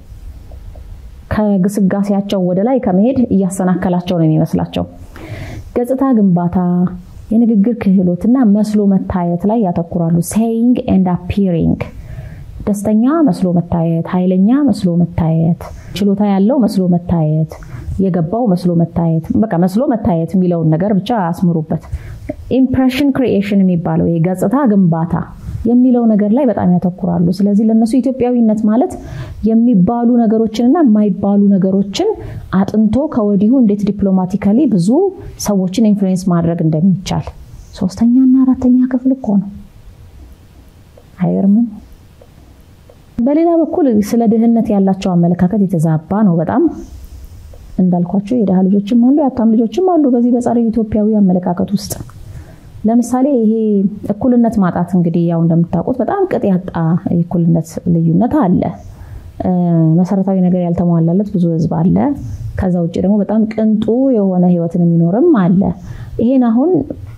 S1: ከግስጋሴያቸው ወደ ላይ ከመሄድ እያሰናከላቸው ነው የሚመስላቸው። ገጽታ ግንባታ፣ የንግግር ክህሎትና መስሎ መታየት ላይ ያተኩራሉ። ሴይንግ ኤንድ አፒሪንግ ደስተኛ መስሎ መታየት፣ ኃይለኛ መስሎ መታየት፣ ችሎታ ያለው መስሎ መታየት፣ የገባው መስሎ መታየት፣ በቃ መስሎ መታየት የሚለውን ነገር ብቻ አስምሩበት። ኢምፕሬሽን ክሪኤሽን የሚባለው የገጽታ ግንባታ የሚለው ነገር ላይ በጣም ያተኩራሉ። ስለዚህ ለነሱ ኢትዮጵያዊነት ማለት የሚባሉ ነገሮችንና የማይባሉ ነገሮችን አጥንቶ ከወዲሁ እንዴት ዲፕሎማቲካሊ ብዙ ሰዎችን ኢንፍሉዌንስ ማድረግ እንደሚቻል ሶስተኛና አራተኛ ክፍል እኮ ነው። አይገርምም? በሌላ በኩል ስለ ድህነት ያላቸው አመለካከት የተዛባ ነው በጣም እንዳልኳቸው የድሃ ልጆችም አሉ፣ የሀብታም ልጆችም አሉ በዚህ በጸረ ኢትዮጵያዊ አመለካከት ውስጥ ለምሳሌ ይሄ እኩልነት ማጣት እንግዲህ ያው እንደምታውቁት በጣም ቅጥ ያጣ የእኩልነት ልዩነት አለ። መሰረታዊ ነገር ያልተሟላለት ብዙ ህዝብ አለ። ከዛ ውጭ ደግሞ በጣም ቅንጡ የሆነ ህይወትን የሚኖርም አለ። ይሄን አሁን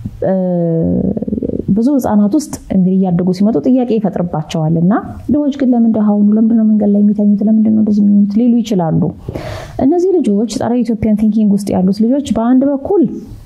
S1: ብዙ ህጻናት ውስጥ እንግዲህ እያደጉ ሲመጡ ጥያቄ ይፈጥርባቸዋል እና ድሆች ግን ለምን ድሃ ሆኑ? ለምንድነው መንገድ ላይ የሚተኙት? ለምንድነው እንደዚህ የሚሆኑት? ሊሉ ይችላሉ። እነዚህ ልጆች ጸረ ኢትዮጵያን ቲንኪንግ ውስጥ ያሉት ልጆች በአንድ በኩል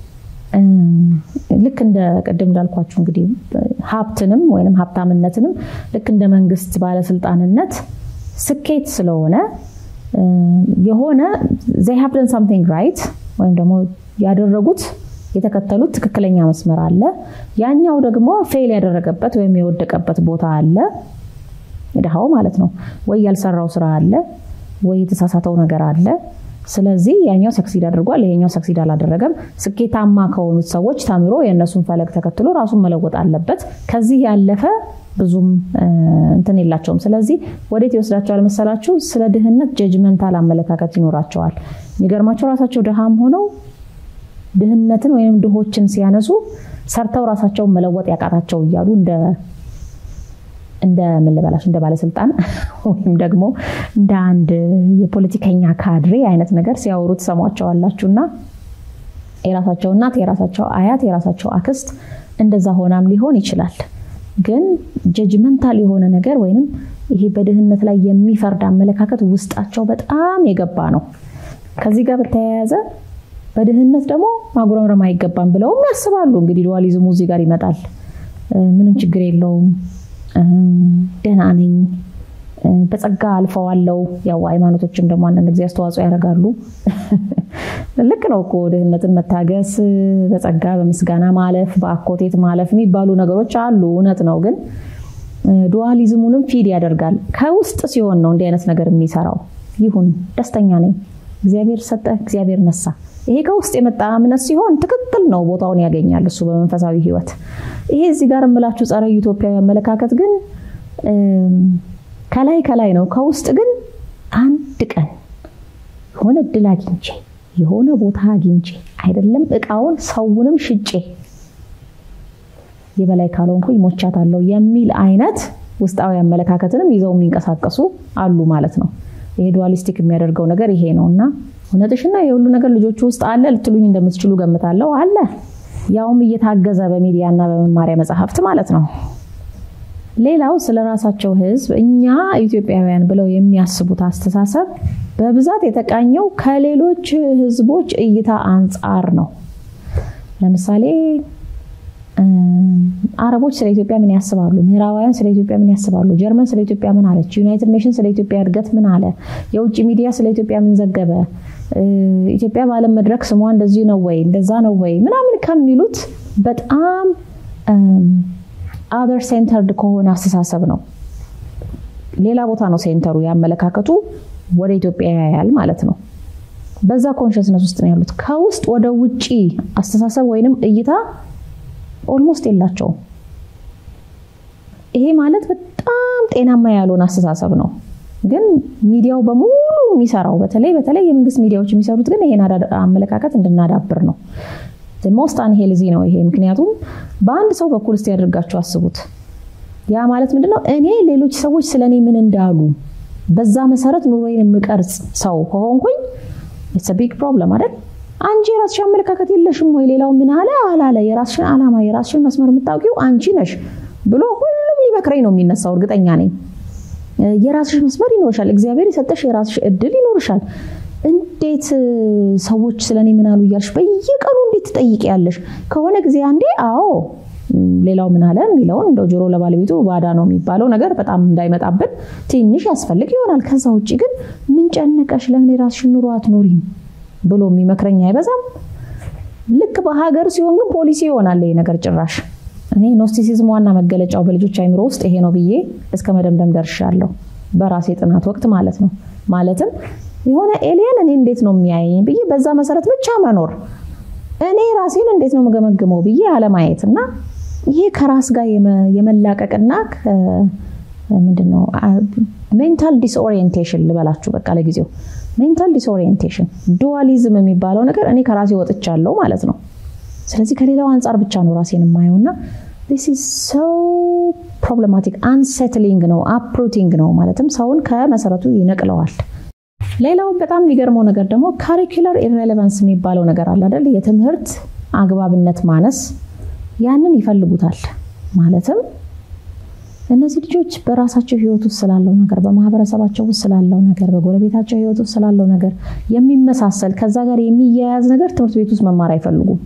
S1: ልክ እንደ ቅድም እንዳልኳችሁ እንግዲህ ሀብትንም ወይም ሀብታምነትንም ልክ እንደ መንግስት ባለስልጣንነት ስኬት ስለሆነ የሆነ ዘይ ሃቭ ደን ሳምቲንግ ራይት ወይም ደግሞ ያደረጉት የተከተሉት ትክክለኛ መስመር አለ። ያኛው ደግሞ ፌል ያደረገበት ወይም የወደቀበት ቦታ አለ። ድሃው ማለት ነው። ወይ ያልሰራው ስራ አለ፣ ወይ የተሳሳተው ነገር አለ። ስለዚህ ያኛው ሰክሲድ አድርጓል፣ ይሄኛው ሰክሲድ አላደረገም። ስኬታማ ከሆኑት ሰዎች ተምሮ የእነሱን ፈለግ ተከትሎ ራሱን መለወጥ አለበት። ከዚህ ያለፈ ብዙም እንትን የላቸውም። ስለዚህ ወዴት ይወስዳቸዋል መሰላችሁ? ስለ ድህነት ጀጅመንታል አመለካከት ይኖራቸዋል። የሚገርማቸው ራሳቸው ድሃም ሆነው ድህነትን ወይም ድሆችን ሲያነሱ ሰርተው ራሳቸውን መለወጥ ያቃታቸው እያሉ እንደ እንደ ምን ልበላችሁ እንደ ባለስልጣን ወይም ደግሞ እንደ አንድ የፖለቲከኛ ካድሬ አይነት ነገር ሲያወሩ ትሰሟቸዋላችሁ። እና የራሳቸው እናት፣ የራሳቸው አያት፣ የራሳቸው አክስት እንደዛ ሆናም ሊሆን ይችላል። ግን ጀጅመንታል የሆነ ነገር ወይንም ይሄ በድህነት ላይ የሚፈርድ አመለካከት ውስጣቸው በጣም የገባ ነው። ከዚህ ጋር በተያያዘ በድህነት ደግሞ ማጉረምረም አይገባም ብለውም ያስባሉ። እንግዲህ ዱዋሊዝሙ እዚህ ጋር ይመጣል። ምንም ችግር የለውም ደህና ነኝ፣ በጸጋ አልፈዋለው። ያው ሃይማኖቶችም ደግሞ አንዳንድ ጊዜ አስተዋጽኦ ያደርጋሉ። ልክ ነው እኮ ድህነትን መታገስ፣ በጸጋ በምስጋና ማለፍ፣ በአኮቴት ማለፍ የሚባሉ ነገሮች አሉ። እውነት ነው። ግን ዱዋሊዝሙንም ፊድ ያደርጋል። ከውስጥ ሲሆን ነው እንዲህ አይነት ነገር የሚሰራው። ይሁን ደስተኛ ነኝ፣ እግዚአብሔር ሰጠ፣ እግዚአብሔር ነሳ። ይሄ ከውስጥ የመጣ እምነት ሲሆን ትክክል ነው፣ ቦታውን ያገኛል እሱ በመንፈሳዊ ህይወት። ይሄ እዚህ ጋር የምላችሁ ጸረ ኢትዮጵያዊ አመለካከት ግን ከላይ ከላይ ነው። ከውስጥ ግን አንድ ቀን የሆነ እድል አግኝቼ የሆነ ቦታ አግኝቼ አይደለም እቃውን ሰውንም ሽጬ የበላይ ካልሆንኩኝ ሞቻታለሁ የሚል አይነት ውስጣዊ አመለካከትንም ይዘው የሚንቀሳቀሱ አሉ ማለት ነው። ይሄ ዱዋሊስቲክ የሚያደርገው ነገር ይሄ ነው እና እውነትሽና የሁሉ ነገር ልጆቹ ውስጥ አለ ልትሉኝ እንደምትችሉ ገምታለሁ። አለ ያውም እየታገዘ በሚዲያና በመማሪያ መጽሐፍት ማለት ነው። ሌላው ስለ ራሳቸው ህዝብ እኛ ኢትዮጵያውያን ብለው የሚያስቡት አስተሳሰብ በብዛት የተቃኘው ከሌሎች ህዝቦች እይታ አንጻር ነው። ለምሳሌ አረቦች ስለ ኢትዮጵያ ምን ያስባሉ? ምዕራባውያን ስለ ኢትዮጵያ ምን ያስባሉ? ጀርመን ስለ ኢትዮጵያ ምን አለች? ዩናይትድ ኔሽን ስለ ኢትዮጵያ እድገት ምን አለ? የውጭ ሚዲያ ስለ ኢትዮጵያ ምን ዘገበ? ኢትዮጵያ በዓለም መድረክ ስሟ እንደዚህ ነው ወይ እንደዛ ነው ወይ ምናምን ከሚሉት በጣም አዘር ሴንተርድ ከሆነ አስተሳሰብ ነው። ሌላ ቦታ ነው ሴንተሩ፣ ያመለካከቱ ወደ ኢትዮጵያ ያያል ማለት ነው። በዛ ኮንሽስነስ ውስጥ ነው ያሉት። ከውስጥ ወደ ውጪ አስተሳሰብ ወይንም እይታ ኦልሞስት የላቸውም። ይሄ ማለት በጣም ጤናማ ያልሆነ አስተሳሰብ ነው። ግን ሚዲያው በሙሉ የሚሰራው በተለይ በተለይ የመንግስት ሚዲያዎች የሚሰሩት ግን ይሄን አመለካከት እንድናዳብር ነው። ሞስት አንሄልዚ ነው ይሄ። ምክንያቱም በአንድ ሰው በኩል እስቲ ያደርጋችሁ አስቡት። ያ ማለት ምንድነው? እኔ ሌሎች ሰዎች ስለ እኔ ምን እንዳሉ በዛ መሰረት ኑሮዬን የምቀርጽ ሰው ከሆንኩኝ ኢትስ ቢግ ፕሮብለም አይደል? አንቺ የራስሽ አመለካከት የለሽም ወይ? ሌላው ምን አለ አላለ፣ የራስሽን ዓላማ የራስሽን መስመር የምታውቂው አንቺ ነሽ ብሎ ሁሉም ሊመክረኝ ነው የሚነሳው። እርግጠኛ ነኝ። የራስሽ መስመር ይኖርሻል። እግዚአብሔር የሰጠሽ የራስሽ እድል ይኖርሻል። እንዴት ሰዎች ስለ እኔ ምን አሉ እያልሽ በየቀኑ እንዴት ትጠይቂያለሽ? ከሆነ ጊዜ አንዴ አዎ ሌላው ምን አለ የሚለውን እንደው ጆሮ ለባለቤቱ ባዳ ነው የሚባለው ነገር በጣም እንዳይመጣብን ትንሽ ያስፈልግ ይሆናል። ከዛ ውጭ ግን ምን ጨነቀሽ? ለምን የራስሽን ኑሮ አትኖሪም ብሎ የሚመክረኝ አይበዛም። ልክ በሀገር ሲሆን ግን ፖሊሲ ይሆናል ይሄ ነገር ጭራሽ። እኔ ኖስቲሲዝም ዋና መገለጫው በልጆች አይምሮ ውስጥ ይሄ ነው ብዬ እስከ መደምደም ደርሻለሁ፣ በራሴ ጥናት ወቅት ማለት ነው። ማለትም የሆነ ኤሊየን እኔ እንዴት ነው የሚያየኝ ብዬ በዛ መሰረት ብቻ መኖር፣ እኔ ራሴን እንዴት ነው የምገመግመው ብዬ አለማየት እና ይሄ ከራስ ጋር የመላቀቅና ምንድነው ሜንታል ዲስኦሪየንቴሽን ልበላችሁ በቃ ለጊዜው ሜንታል ዲስኦሪየንቴሽን ዱዋሊዝም የሚባለው ነገር እኔ ከራሴ ወጥቻለሁ ማለት ነው። ስለዚህ ከሌላው አንጻር ብቻ ነው ራሴን የማየውና ዲስ ኢዝ ሶ ፕሮብለማቲክ አንሴትሊንግ ነው፣ አፕሩቲንግ ነው። ማለትም ሰውን ከመሰረቱ ይነቅለዋል። ሌላው በጣም የሚገርመው ነገር ደግሞ ካሪኩለር ኢሬሌቫንስ የሚባለው ነገር አለ አይደል? የትምህርት አግባብነት ማነስ ያንን ይፈልጉታል። ማለትም እነዚህ ልጆች በራሳቸው ህይወት ውስጥ ስላለው ነገር፣ በማህበረሰባቸው ውስጥ ስላለው ነገር፣ በጎረቤታቸው ህይወት ውስጥ ስላለው ነገር የሚመሳሰል ከዛ ጋር የሚያያዝ ነገር ትምህርት ቤት ውስጥ መማር አይፈልጉም።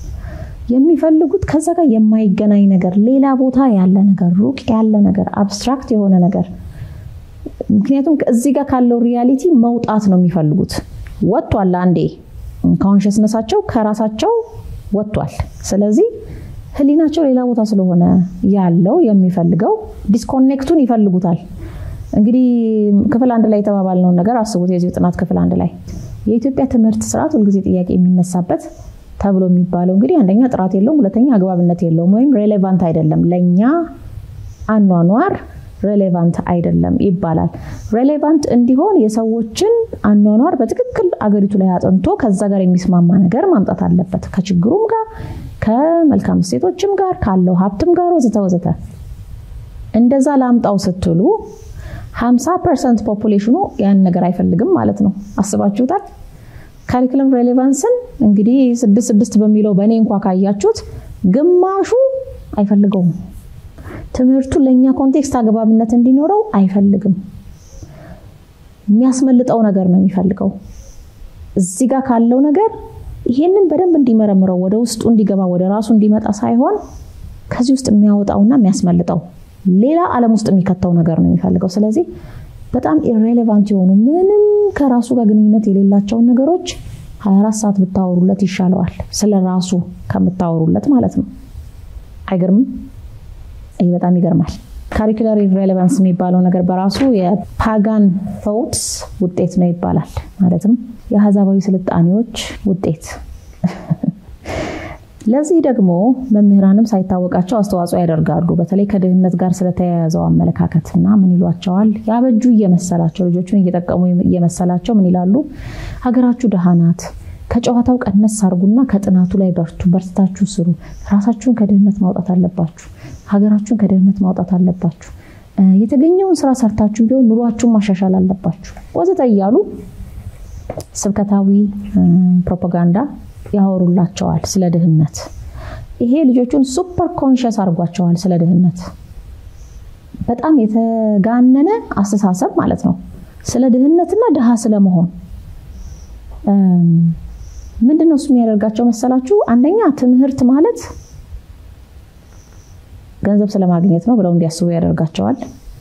S1: የሚፈልጉት ከዛ ጋር የማይገናኝ ነገር፣ ሌላ ቦታ ያለ ነገር፣ ሩቅ ያለ ነገር፣ አብስትራክት የሆነ ነገር ምክንያቱም እዚህ ጋር ካለው ሪያሊቲ መውጣት ነው የሚፈልጉት። ወጥቷል፣ አንዴ ኮንሽስነሳቸው ከራሳቸው ወጥቷል። ስለዚህ ህሊናቸው ሌላ ቦታ ስለሆነ ያለው የሚፈልገው ዲስኮኔክቱን ይፈልጉታል። እንግዲህ ክፍል አንድ ላይ የተባባልነውን ነገር አስቡት። የዚህ ጥናት ክፍል አንድ ላይ የኢትዮጵያ ትምህርት ስርዓት ሁልጊዜ ጥያቄ የሚነሳበት ተብሎ የሚባለው እንግዲህ አንደኛ ጥራት የለውም፣ ሁለተኛ አግባብነት የለውም ወይም ሬሌቫንት አይደለም፣ ለእኛ አኗኗር ሬሌቫንት አይደለም ይባላል። ሬሌቫንት እንዲሆን የሰዎችን አኗኗር በትክክል አገሪቱ ላይ አጥንቶ ከዛ ጋር የሚስማማ ነገር ማምጣት አለበት ከችግሩም ጋር ከመልካም እሴቶችም ጋር ካለው ሀብትም ጋር ወዘተ ወዘተ። እንደዛ ላምጣው ስትሉ 50 ፐርሰንት ፖፑሌሽኑ ያን ነገር አይፈልግም ማለት ነው። አስባችሁታል? ካሪክለም ሬሌቫንስን እንግዲህ ስድስት ስድስት በሚለው በእኔ እንኳ ካያችሁት ግማሹ አይፈልገውም። ትምህርቱ ለእኛ ኮንቴክስት አግባብነት እንዲኖረው አይፈልግም። የሚያስመልጠው ነገር ነው የሚፈልገው። እዚህ ጋር ካለው ነገር ይሄንን በደንብ እንዲመረምረው ወደ ውስጡ እንዲገባ ወደ ራሱ እንዲመጣ ሳይሆን ከዚህ ውስጥ የሚያወጣውና የሚያስመልጠው ሌላ ዓለም ውስጥ የሚከተው ነገር ነው የሚፈልገው። ስለዚህ በጣም ኢሬሌቫንት የሆኑ ምንም ከራሱ ጋር ግንኙነት የሌላቸውን ነገሮች 24 ሰዓት ብታወሩለት ይሻለዋል፣ ስለ ራሱ ከምታወሩለት ማለት ነው። አይገርምም? ይህ በጣም ይገርማል። ካሪኩላር ኢሬሌቫንስ የሚባለው ነገር በራሱ የፓጋን ቶትስ ውጤት ነው ይባላል። ማለትም የአህዛባዊ ስልጣኔዎች ውጤት። ለዚህ ደግሞ መምህራንም ሳይታወቃቸው አስተዋጽኦ ያደርጋሉ። በተለይ ከድህነት ጋር ስለተያያዘው አመለካከት እና ምን ይሏቸዋል? ያበጁ እየመሰላቸው ልጆቹን እየጠቀሙ እየመሰላቸው ምን ይላሉ? ሀገራችሁ ደሃ ናት፣ ከጨዋታው ቀነስ አርጉና ከጥናቱ ላይ በርቱ፣ በርትታችሁ ስሩ፣ ራሳችሁን ከድህነት ማውጣት አለባችሁ፣ ሀገራችሁን ከድህነት ማውጣት አለባችሁ፣ የተገኘውን ስራ ሰርታችሁ ቢሆን ኑሯችሁን ማሻሻል አለባችሁ፣ ወዘተ እያሉ ስብከታዊ ፕሮፓጋንዳ ያወሩላቸዋል ስለ ድህነት። ይሄ ልጆቹን ሱፐር ኮንሽስ አድርጓቸዋል ስለ ድህነት። በጣም የተጋነነ አስተሳሰብ ማለት ነው ስለ ድህነትና ድሃ ስለመሆን። ምንድን ነው እሱ የሚያደርጋቸው መሰላችሁ? አንደኛ ትምህርት ማለት ገንዘብ ስለማግኘት ነው ብለው እንዲያስቡ ያደርጋቸዋል።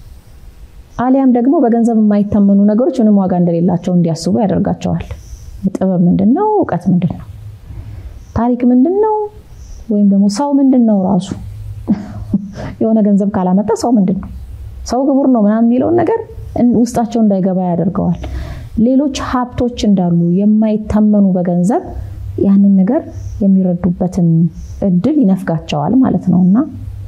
S1: አሊያም ደግሞ በገንዘብ የማይታመኑ ነገሮች ምንም ዋጋ እንደሌላቸው እንዲያስቡ ያደርጋቸዋል። ጥበብ ምንድን ነው? እውቀት ምንድን ነው? ታሪክ ምንድን ነው? ወይም ደግሞ ሰው ምንድን ነው? ራሱ የሆነ ገንዘብ ካላመጣ ሰው ምንድን ነው? ሰው ክቡር ነው ምናምን የሚለውን ነገር ውስጣቸው እንዳይገባ ያደርገዋል። ሌሎች ሀብቶች እንዳሉ የማይታመኑ በገንዘብ ያንን ነገር የሚረዱበትን እድል ይነፍጋቸዋል ማለት ነው እና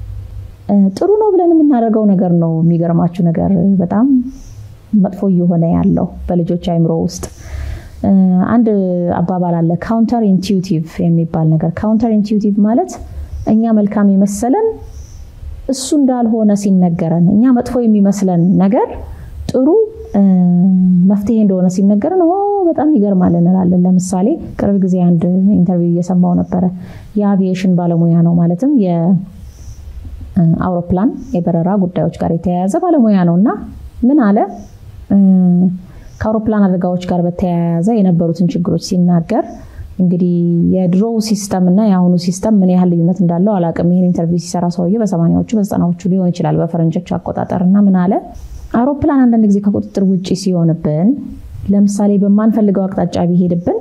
S1: ጥሩ ነው ብለን የምናደርገው ነገር ነው። የሚገርማችሁ ነገር በጣም መጥፎ እየሆነ ያለው በልጆች አይምሮ ውስጥ አንድ አባባል አለ፣ ካውንተር ኢንቲዩቲቭ የሚባል ነገር። ካውንተር ኢንቲዩቲቭ ማለት እኛ መልካም የመሰለን እሱ እንዳልሆነ ሲነገረን፣ እኛ መጥፎ የሚመስለን ነገር ጥሩ መፍትሄ እንደሆነ ሲነገረን በጣም ይገርማል እንላለን። ለምሳሌ ቅርብ ጊዜ አንድ ኢንተርቪው እየሰማው ነበረ። የአቪዬሽን ባለሙያ ነው ማለትም የአውሮፕላን የበረራ ጉዳዮች ጋር የተያያዘ ባለሙያ ነው እና ምን አለ ከአውሮፕላን አደጋዎች ጋር በተያያዘ የነበሩትን ችግሮች ሲናገር እንግዲህ የድሮው ሲስተም እና የአሁኑ ሲስተም ምን ያህል ልዩነት እንዳለው አላውቅም። ይህን ኢንተርቪው ሲሰራ ሰውዬ በሰማኒያዎቹ በዘጠናዎቹ ሊሆን ይችላል በፈረንጆች አቆጣጠር እና ምን አለ አውሮፕላን አንዳንድ ጊዜ ከቁጥጥር ውጭ ሲሆንብን፣ ለምሳሌ በማንፈልገው አቅጣጫ ቢሄድብን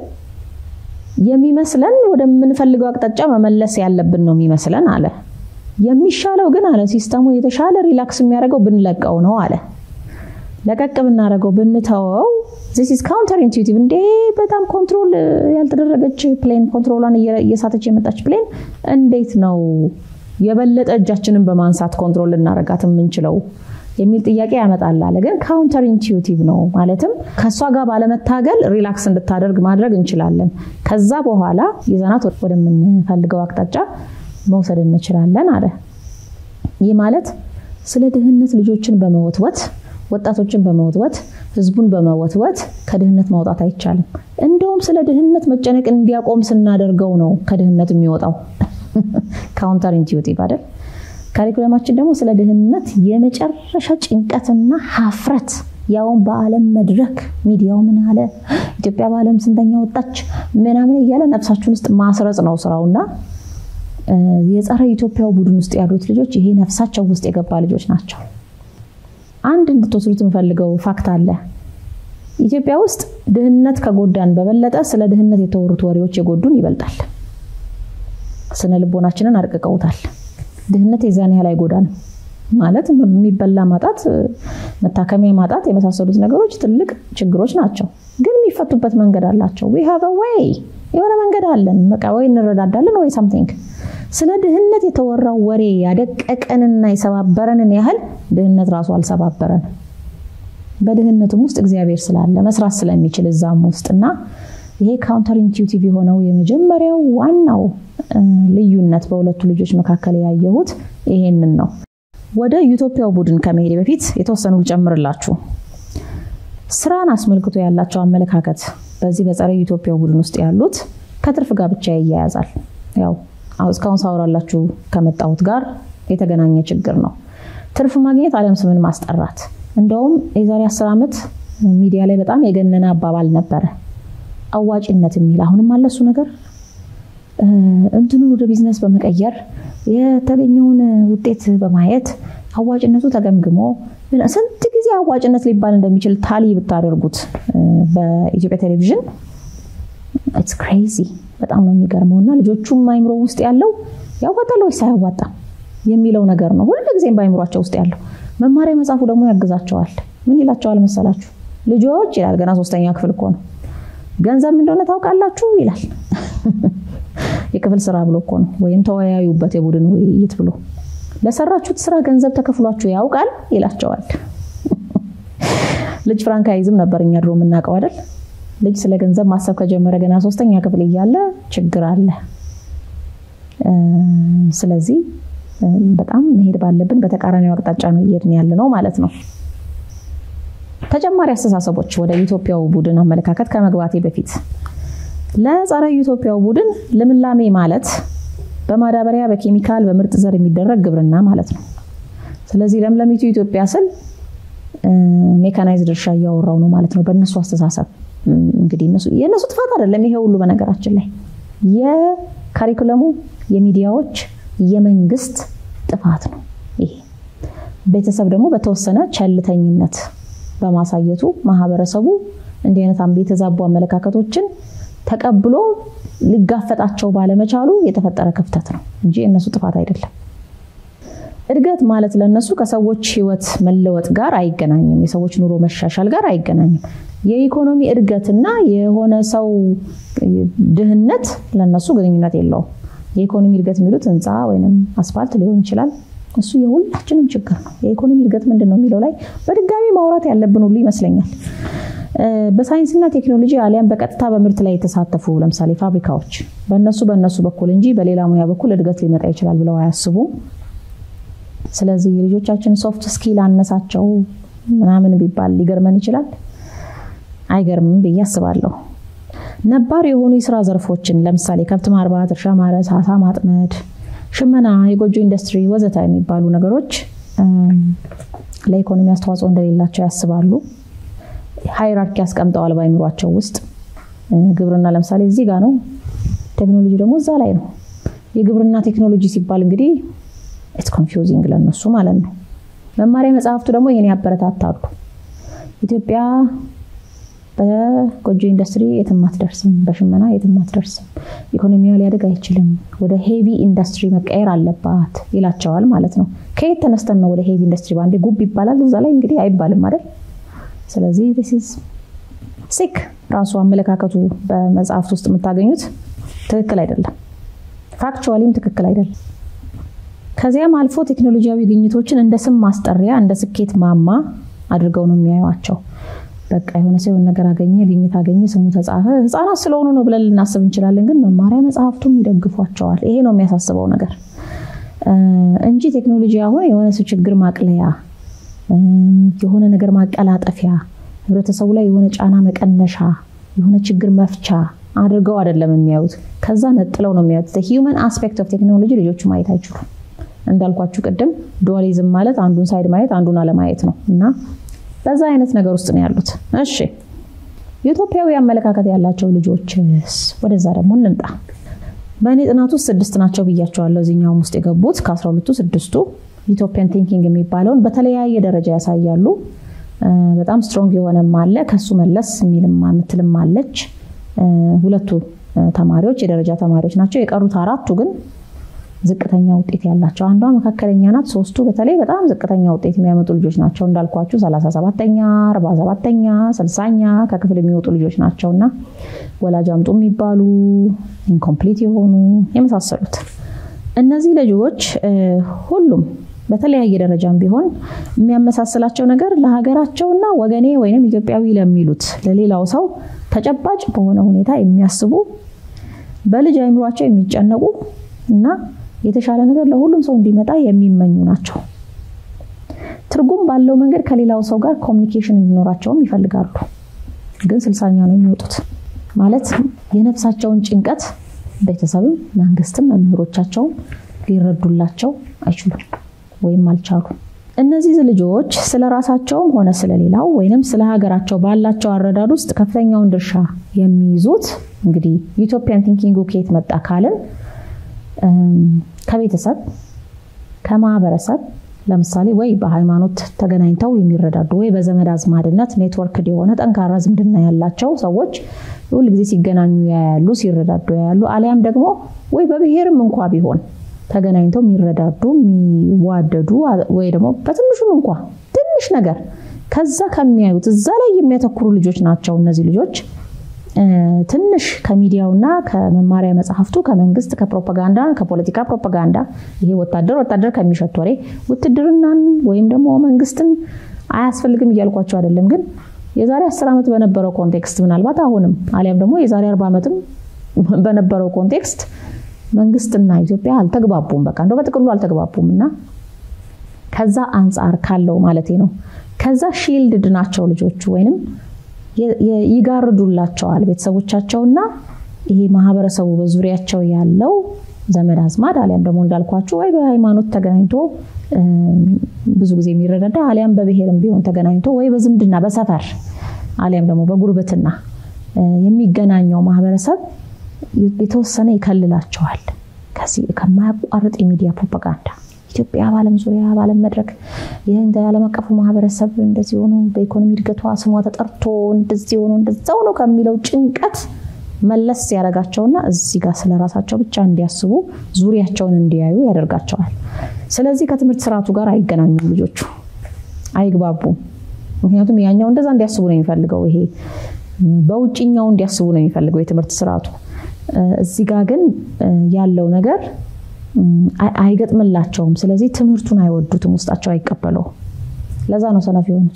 S1: የሚመስለን ወደምንፈልገው አቅጣጫ መመለስ ያለብን ነው የሚመስለን አለ። የሚሻለው ግን አለ ሲስተሙ የተሻለ ሪላክስ የሚያደርገው ብንለቀው ነው አለ። ለቀቅ ብናደርገው ብንተወው ዚስ ኢዝ ካውንተር ኢንቱዊቲቭ። እንዴ በጣም ኮንትሮል ያልተደረገች ፕሌን ኮንትሮሏን እየሳተች የመጣች ፕሌን እንዴት ነው የበለጠ እጃችንን በማንሳት ኮንትሮል ልናደርጋት የምንችለው የሚል ጥያቄ ያመጣል አለ። ግን ካውንተር ኢንቱዊቲቭ ነው ማለትም ከእሷ ጋር ባለመታገል ሪላክስ እንድታደርግ ማድረግ እንችላለን። ከዛ በኋላ ይዘናት ወደምንፈልገው አቅጣጫ መውሰድ እንችላለን አለ። ይህ ማለት ስለ ድህነት ልጆችን በመወትወት ወጣቶችን በመወትወት ህዝቡን በመወትወት ከድህነት ማውጣት አይቻልም። እንደውም ስለ ድህነት መጨነቅ እንዲያቆም ስናደርገው ነው ከድህነት የሚወጣው። ካውንተር ኢንቱዊቲቭ አይደል? ካሪኩለማችን ደግሞ ስለ ድህነት የመጨረሻ ጭንቀትና ሀፍረት ያውን በዓለም መድረክ ሚዲያው ምን አለ፣ ኢትዮጵያ በዓለም ስንተኛ ወጣች ምናምን እያለ ነፍሳችን ውስጥ ማስረጽ ነው ስራውና የጸረ ኢትዮጵያው ቡድን ውስጥ ያሉት ልጆች ይሄ ነፍሳቸው ውስጥ የገባ ልጆች ናቸው። አንድ እንድትወስዱት የምፈልገው ፋክት አለ። ኢትዮጵያ ውስጥ ድህነት ከጎዳን በበለጠ ስለ ድህነት የተወሩት ወሬዎች የጎዱን ይበልጣል። ስነ ልቦናችንን አርቅቀውታል። ድህነት የዛን ያህል አይጎዳንም ማለት የሚበላ ማጣት፣ መታከሚያ ማጣት የመሳሰሉት ነገሮች ትልቅ ችግሮች ናቸው፣ ግን የሚፈቱበት መንገድ አላቸው። ዊ ሃቭ ወይ የሆነ መንገድ አለን። በቃ ወይ እንረዳዳለን ወይ ሳምቲንግ። ስለ ድህነት የተወራው ወሬ ያደቀቀንና የሰባበረንን ያህል ድህነት ራሱ አልሰባበረንም። በድህነትም ውስጥ እግዚአብሔር ስላለ መስራት ስለሚችል እዛም ውስጥና ይሄ ካውንተር ኢንቲዩቲቭ የሆነው የመጀመሪያው ዋናው ልዩነት በሁለቱ ልጆች መካከል ያየሁት ይሄንን ነው። ወደ ዩቶፒያው ቡድን ከመሄድ በፊት የተወሰኑ ልጨምርላችሁ። ስራን አስመልክቶ ያላቸው አመለካከት በዚህ በጸረ ዩቶፒያው ቡድን ውስጥ ያሉት ከትርፍ ጋር ብቻ ይያያዛል። ያው እስካሁን ሳወራላችሁ ከመጣሁት ጋር የተገናኘ ችግር ነው። ትርፍ ማግኘት አሊያም ስምን ማስጠራት። እንደውም የዛሬ አስር ዓመት ሚዲያ ላይ በጣም የገነነ አባባል ነበረ፣ አዋጭነት የሚል አሁንም አለ እሱ ነገር እንትኑን ወደ ቢዝነስ በመቀየር የተገኘውን ውጤት በማየት አዋጭነቱ ተገምግሞ ስንት ጊዜ አዋጭነት ሊባል እንደሚችል ታሊ ብታደርጉት በኢትዮጵያ ቴሌቪዥን ኢትስ ክሬዚ በጣም ነው የሚገርመው። እና ልጆቹም አይምሮ ውስጥ ያለው ያዋጣል ወይስ አያዋጣም የሚለው ነገር ነው ሁልጊዜም በአይምሯቸው ውስጥ ያለው። መማሪያ መጽሐፉ ደግሞ ያግዛቸዋል። ምን ይላቸዋል መሰላችሁ? ልጆች ይላል፣ ገና ሶስተኛ ክፍል እኮ ነው። ገንዘብ እንደሆነ ታውቃላችሁ ይላል። የክፍል ስራ ብሎ እኮ ነው። ወይም ተወያዩበት የቡድን ውይይት ብሎ ለሰራችሁት ስራ ገንዘብ ተከፍሏችሁ ያውቃል ይላቸዋል። ልጅ ፍራንካይዝም ነበር እኛ ድሮ የምናውቀው አይደል? ልጅ ስለ ገንዘብ ማሰብ ከጀመረ ገና ሶስተኛ ክፍል እያለ ችግር አለ። ስለዚህ በጣም መሄድ ባለብን በተቃራኒው አቅጣጫ ነው እየሄድን ያለ ነው ማለት ነው። ተጨማሪ አስተሳሰቦች ወደ ኢትዮጵያው ቡድን አመለካከት ከመግባቴ በፊት ለጸረ ኢትዮጵያው ቡድን ልምላሜ ማለት በማዳበሪያ በኬሚካል በምርጥ ዘር የሚደረግ ግብርና ማለት ነው። ስለዚህ ለምለሚቱ ኢትዮጵያ ስል ሜካናይዝድ እርሻ እያወራው ነው ማለት ነው። በእነሱ አስተሳሰብ እንግዲህ የእነሱ ጥፋት አይደለም ይሄ ሁሉ በነገራችን ላይ የካሪኩለሙ የሚዲያዎች የመንግስት ጥፋት ነው። ይሄ ቤተሰብ ደግሞ በተወሰነ ቸልተኝነት በማሳየቱ ማህበረሰቡ እንዲህ አይነት የተዛቡ አመለካከቶችን ተቀብሎ ሊጋፈጣቸው ባለመቻሉ የተፈጠረ ክፍተት ነው እንጂ የእነሱ ጥፋት አይደለም። እድገት ማለት ለእነሱ ከሰዎች ህይወት መለወጥ ጋር አይገናኝም። የሰዎች ኑሮ መሻሻል ጋር አይገናኝም። የኢኮኖሚ እድገትና የሆነ ሰው ድህነት ለእነሱ ግንኙነት የለውም። የኢኮኖሚ እድገት የሚሉት ህንፃ ወይም አስፋልት ሊሆን ይችላል። እሱ የሁላችንም ችግር ነው። የኢኮኖሚ እድገት ምንድን ነው የሚለው ላይ በድጋሚ ማውራት ያለብን ሁሉ ይመስለኛል። በሳይንስና ቴክኖሎጂ አሊያም በቀጥታ በምርት ላይ የተሳተፉ ለምሳሌ ፋብሪካዎች በእነሱ በእነሱ በኩል እንጂ በሌላ ሙያ በኩል እድገት ሊመጣ ይችላል ብለው አያስቡም። ስለዚህ የልጆቻችን ሶፍት ስኪል አነሳቸው ምናምን ቢባል ሊገርመን ይችላል። አይገርምም ብዬ አስባለሁ። ነባር የሆኑ የስራ ዘርፎችን ለምሳሌ ከብት ማርባት፣ እርሻ ማረስ፣ አሳ ማጥመድ፣ ሽመና፣ የጎጆ ኢንዱስትሪ ወዘተ የሚባሉ ነገሮች ለኢኮኖሚ አስተዋጽኦ እንደሌላቸው ያስባሉ። ሃይራርኪ ያስቀምጠዋል በአይምሯቸው ውስጥ። ግብርና ለምሳሌ እዚህ ጋር ነው፣ ቴክኖሎጂ ደግሞ እዛ ላይ ነው። የግብርና ቴክኖሎጂ ሲባል እንግዲህ ኢትስ ኮንፊውዚንግ ለነሱ ማለት ነው። መማሪያ መጽሐፍቱ ደግሞ ይህን ያበረታታሉ። ኢትዮጵያ በጎጆ ኢንዱስትሪ የትም አትደርስም፣ በሽመና የትም አትደርስም፣ ኢኮኖሚዋ ሊያድግ አይችልም፣ ወደ ሄቪ ኢንዱስትሪ መቀየር አለባት ይላቸዋል ማለት ነው። ከየት ተነስተን ነው ወደ ሄቪ ኢንዱስትሪ? በአንዴ ጉብ ይባላል እዛ ላይ እንግዲህ አይባልም አይደል? ስለዚህ ሲክ ራሱ አመለካከቱ በመጽሐፍት ውስጥ የምታገኙት ትክክል አይደለም፣ ፋክቹዋሊም ትክክል አይደለም። ከዚያም አልፎ ቴክኖሎጂያዊ ግኝቶችን እንደ ስም ማስጠሪያ እንደ ስኬት ማማ አድርገው ነው የሚያዩዋቸው። በቃ የሆነ ሰው የሆነ ነገር አገኘ፣ ግኝት አገኘ፣ ስሙ ተጻፈ፣ ህፃናት ስለሆኑ ነው ብለን ልናስብ እንችላለን። ግን መማሪያ መጽሐፍቱም ይደግፏቸዋል። ይሄ ነው የሚያሳስበው ነገር እንጂ ቴክኖሎጂ አሁን የሆነ ሰው ችግር ማቅለያ፣ የሆነ ነገር ማቀላጠፊያ፣ ህብረተሰቡ ላይ የሆነ ጫና መቀነሻ፣ የሆነ ችግር መፍቻ አድርገው አይደለም የሚያዩት። ከዛ ነጥለው ነው የሚያዩት። ሂውመን አስፔክት ኦፍ ቴክኖሎጂ ልጆቹ ማየት አይችሉም። እንዳልኳችሁ ቅድም ዱዋሊዝም ማለት አንዱን ሳይድ ማየት አንዱን አለማየት ነው እና በዛ አይነት ነገር ውስጥ ነው ያሉት። እሺ የኢትዮጵያዊ አመለካከት ያላቸው ልጆችስ? ወደዛ ደግሞ እንምጣ። በእኔ ጥናት ውስጥ ስድስት ናቸው ብያቸዋለሁ። እዚህኛውም ውስጥ የገቡት ከአስራ ሁለቱ ስድስቱ ዩቶፒያን ቲንኪንግ የሚባለውን በተለያየ ደረጃ ያሳያሉ። በጣም ስትሮንግ የሆነም አለ፣ ከሱ መለስ የሚልም የምትልም አለች። ሁለቱ ተማሪዎች የደረጃ ተማሪዎች ናቸው። የቀሩት አራቱ ግን ዝቅተኛ ውጤት ያላቸው፣ አንዷ መካከለኛ ናት። ሶስቱ በተለይ በጣም ዝቅተኛ ውጤት የሚያመጡ ልጆች ናቸው። እንዳልኳችሁ 37ኛ፣ 47ኛ፣ 60ኛ ከክፍል የሚወጡ ልጆች ናቸው እና ወላጅ አምጡ የሚባሉ ኢንኮምፕሊት የሆኑ የመሳሰሉት እነዚህ ልጆች ሁሉም በተለያየ ደረጃም ቢሆን የሚያመሳስላቸው ነገር ለሀገራቸውና ወገኔ ወይም ኢትዮጵያዊ ለሚሉት ለሌላው ሰው ተጨባጭ በሆነ ሁኔታ የሚያስቡ በልጅ አይምሯቸው የሚጨነቁ እና የተሻለ ነገር ለሁሉም ሰው እንዲመጣ የሚመኙ ናቸው። ትርጉም ባለው መንገድ ከሌላው ሰው ጋር ኮሚኒኬሽን እንዲኖራቸውም ይፈልጋሉ። ግን ስልሳኛ ነው የሚወጡት ማለት የነፍሳቸውን ጭንቀት ቤተሰብም መንግስትም መምህሮቻቸውም ሊረዱላቸው አይችሉም ወይም አልቻሉ። እነዚህ ልጆች ስለ ራሳቸውም ሆነ ስለሌላው ወይንም ስለ ሀገራቸው ባላቸው አረዳድ ውስጥ ከፍተኛውን ድርሻ የሚይዙት እንግዲህ ዩቶፒያን ቲንኪንግ ከየት መጣ ካልን ከቤተሰብ ከማህበረሰብ ለምሳሌ ወይ በሃይማኖት ተገናኝተው የሚረዳዱ ወይ በዘመድ አዝማድነት ኔትወርክ የሆነ ጠንካራ ዝምድና ያላቸው ሰዎች ሁል ጊዜ ሲገናኙ ያያሉ፣ ሲረዳዱ ያያሉ። አሊያም ደግሞ ወይ በብሔርም እንኳ ቢሆን ተገናኝተው የሚረዳዱ የሚዋደዱ ወይ ደግሞ በትንሹም እንኳ ትንሽ ነገር ከዛ ከሚያዩት እዛ ላይ የሚያተኩሩ ልጆች ናቸው። እነዚህ ልጆች ትንሽ ከሚዲያውና ከመማሪያ መጽሐፍቱ ከመንግስት ከፕሮፓጋንዳ ከፖለቲካ ፕሮፓጋንዳ ይሄ ወታደር ወታደር ከሚሸት ወሬ ውትድርናን ወይም ደግሞ መንግስትን አያስፈልግም እያልኳቸው አይደለም። ግን የዛሬ አስር ዓመት በነበረው ኮንቴክስት ምናልባት አሁንም አሊያም ደግሞ የዛሬ አርባ ዓመትም በነበረው ኮንቴክስት መንግስትና ኢትዮጵያ አልተግባቡም። በቃ እንደው በጥቅሉ አልተግባቡም እና ከዛ አንጻር ካለው ማለቴ ነው። ከዛ ሺልድድ ናቸው ልጆቹ ወይንም ይጋርዱላቸዋል ቤተሰቦቻቸውና ይሄ ማህበረሰቡ በዙሪያቸው ያለው ዘመድ አዝማድ አሊያም ደግሞ እንዳልኳችሁ ወይ በሃይማኖት ተገናኝቶ ብዙ ጊዜ የሚረዳዳ አሊያም በብሔርም ቢሆን ተገናኝቶ ወይ በዝምድና በሰፈር አሊያም ደግሞ በጉርብትና የሚገናኘው ማህበረሰብ የተወሰነ ይከልላቸዋል ከዚህ ከማያቋርጥ የሚዲያ ፕሮፓጋንዳ ኢትዮጵያ በዓለም ዙሪያ በዓለም መድረክ ይህ ዓለም አቀፉ ማህበረሰብ እንደዚህ ሆኖ በኢኮኖሚ እድገቷ ስሟ ተጠርቶ እንደዚህ ሆኖ እንደዛ ሆኖ ከሚለው ጭንቀት መለስ ያደርጋቸውና እዚህ ጋር ስለ ራሳቸው ብቻ እንዲያስቡ ዙሪያቸውን እንዲያዩ ያደርጋቸዋል። ስለዚህ ከትምህርት ስርዓቱ ጋር አይገናኙም ልጆቹ፣ አይግባቡም። ምክንያቱም ያኛው እንደዛ እንዲያስቡ ነው የሚፈልገው፣ ይሄ በውጭኛው እንዲያስቡ ነው የሚፈልገው የትምህርት ስርዓቱ። እዚህ ጋር ግን ያለው ነገር አይገጥምላቸውም። ስለዚህ ትምህርቱን አይወዱትም፣ ውስጣቸው አይቀበለውም። ለዛ ነው ሰነፍ የሆኑት።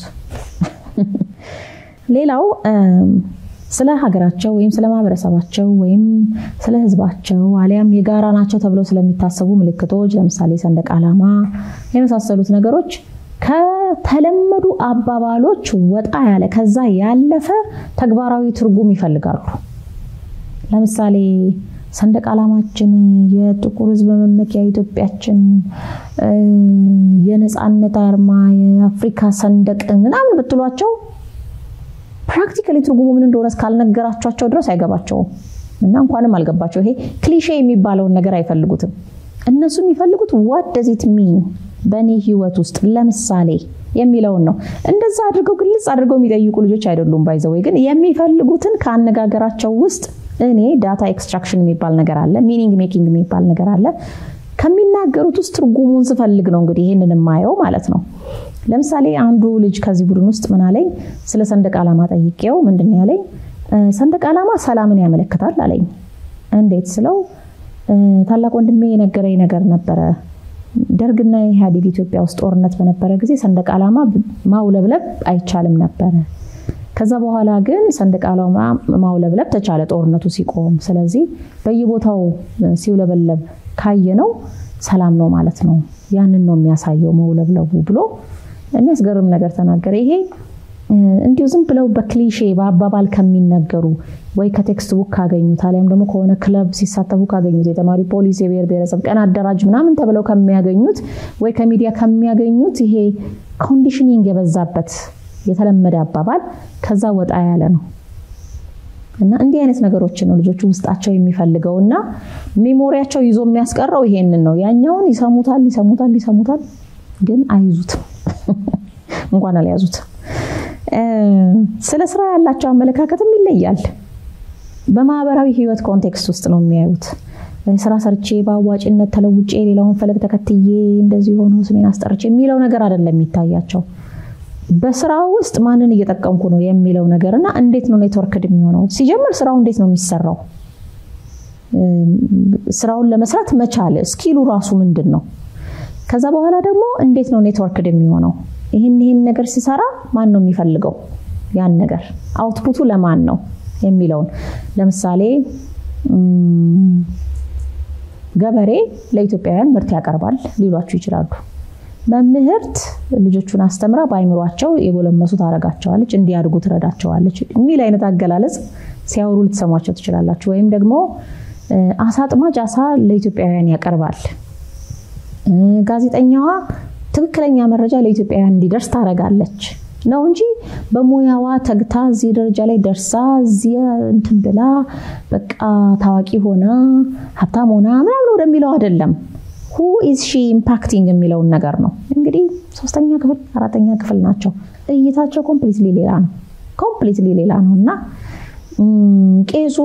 S1: ሌላው ስለ ሀገራቸው ወይም ስለ ማህበረሰባቸው ወይም ስለ ሕዝባቸው አሊያም የጋራ ናቸው ተብለው ስለሚታሰቡ ምልክቶች ለምሳሌ ሰንደቅ ዓላማ የመሳሰሉት ነገሮች ከተለመዱ አባባሎች ወጣ ያለ ከዛ ያለፈ ተግባራዊ ትርጉም ይፈልጋሉ። ለምሳሌ ሰንደቅ ዓላማችን የጥቁር ሕዝብ መመኪያ ኢትዮጵያችን፣ የነፃነት አርማ፣ የአፍሪካ ሰንደቅ ምናምን ብትሏቸው ፕራክቲካሊ ትርጉሙ ምን እንደሆነ እስካልነገራቸዋቸው ድረስ አይገባቸውም እና እንኳንም አልገባቸው። ይሄ ክሊሼ የሚባለውን ነገር አይፈልጉትም። እነሱ የሚፈልጉት ዋት ደዝ ኢት ሚን በእኔ ህይወት ውስጥ ለምሳሌ የሚለውን ነው። እንደዛ አድርገው ግልጽ አድርገው የሚጠይቁ ልጆች አይደሉም። ባይዘወይ ግን የሚፈልጉትን ከአነጋገራቸው ውስጥ እኔ ዳታ ኤክስትራክሽን የሚባል ነገር አለ፣ ሚኒንግ ሜኪንግ የሚባል ነገር አለ። ከሚናገሩት ውስጥ ትርጉሙን ስፈልግ ነው እንግዲህ ይህንን የማየው ማለት ነው። ለምሳሌ አንዱ ልጅ ከዚህ ቡድን ውስጥ ምን አለኝ፣ ስለ ሰንደቅ ዓላማ ጠይቄው ምንድን ነው ያለኝ፣ ሰንደቅ ዓላማ ሰላምን ያመለክታል አለኝ። እንዴት ስለው ታላቅ ወንድሜ የነገረኝ ነገር ነበረ። ደርግና ኢህአዴግ ኢትዮጵያ ውስጥ ጦርነት በነበረ ጊዜ ሰንደቅ ዓላማ ማውለብለብ አይቻልም ነበረ። ከዛ በኋላ ግን ሰንደቅ ዓላማ ማውለብለብ ተቻለ ጦርነቱ ሲቆም። ስለዚህ በየቦታው ሲውለበለብ ካየነው ሰላም ነው ማለት ነው። ያንን ነው የሚያሳየው መውለብለቡ ብሎ የሚያስገርም ነገር ተናገረ። ይሄ እንዲሁ ዝም ብለው በክሊሼ በአባባል ከሚነገሩ ወይ ከቴክስት ቡክ ካገኙት አሊያም ደግሞ ከሆነ ክለብ ሲሳተፉ ካገኙት የተማሪ ፖሊስ፣ የብሔር ብሔረሰብ ቀን አደራጅ ምናምን ተብለው ከሚያገኙት ወይ ከሚዲያ ከሚያገኙት ይሄ ኮንዲሽኒንግ የበዛበት የተለመደ አባባል ከዛ ወጣ ያለ ነው እና እንዲህ አይነት ነገሮችን ነው ልጆቹ ውስጣቸው የሚፈልገው እና ሜሞሪያቸው ይዞ የሚያስቀረው ይሄንን ነው። ያኛውን ይሰሙታል ይሰሙታል ይሰሙታል ግን አይዙትም፣ እንኳን አልያዙትም። ስለ ስራ ያላቸው አመለካከትም ይለያል። በማህበራዊ ህይወት ኮንቴክስት ውስጥ ነው የሚያዩት። ስራ ሰርቼ በአዋጭነት ተለውጬ ሌላውን ፈለግ ተከትዬ እንደዚህ ሆኖ ስሜን አስጠርቼ የሚለው ነገር አይደለም የሚታያቸው። በስራ ውስጥ ማንን እየጠቀምኩ ነው የሚለው ነገር እና እንዴት ነው ኔትወርክድ የሚሆነው? ሲጀምር ስራው እንዴት ነው የሚሰራው? ስራውን ለመስራት መቻል ስኪሉ ራሱ ምንድን ነው? ከዛ በኋላ ደግሞ እንዴት ነው ኔትወርክድ የሚሆነው? ይህን ይህን ነገር ሲሰራ ማን ነው የሚፈልገው? ያን ነገር አውትፑቱ ለማን ነው የሚለውን ለምሳሌ ገበሬ ለኢትዮጵያውያን ምርት ያቀርባል ሊሏችሁ ይችላሉ። መምህርት ልጆቹን አስተምራ በአይምሯቸው የጎለመሱ ታረጋቸዋለች፣ እንዲያድጉ ትረዳቸዋለች የሚል አይነት አገላለጽ ሲያወሩ ልትሰሟቸው ትችላላችሁ። ወይም ደግሞ አሳ አጥማጅ አሳ ለኢትዮጵያውያን ያቀርባል። ጋዜጠኛዋ ትክክለኛ መረጃ ለኢትዮጵያውያን እንዲደርስ ታረጋለች ነው እንጂ በሙያዋ ተግታ እዚህ ደረጃ ላይ ደርሳ እዚህ እንትን ብላ በቃ ታዋቂ ሆና ሀብታም ሆና ምናምን ወደሚለው አይደለም። ሁ ኢዝ ሺ ኢምፓክቲንግ የሚለውን ነገር ነው። እንግዲህ ሶስተኛ ክፍል አራተኛ ክፍል ናቸው። እይታቸው ኮምፕሊትሊ ሌላ ነው። ኮምፕሊትሊ ሌላ ነው እና ቄሱ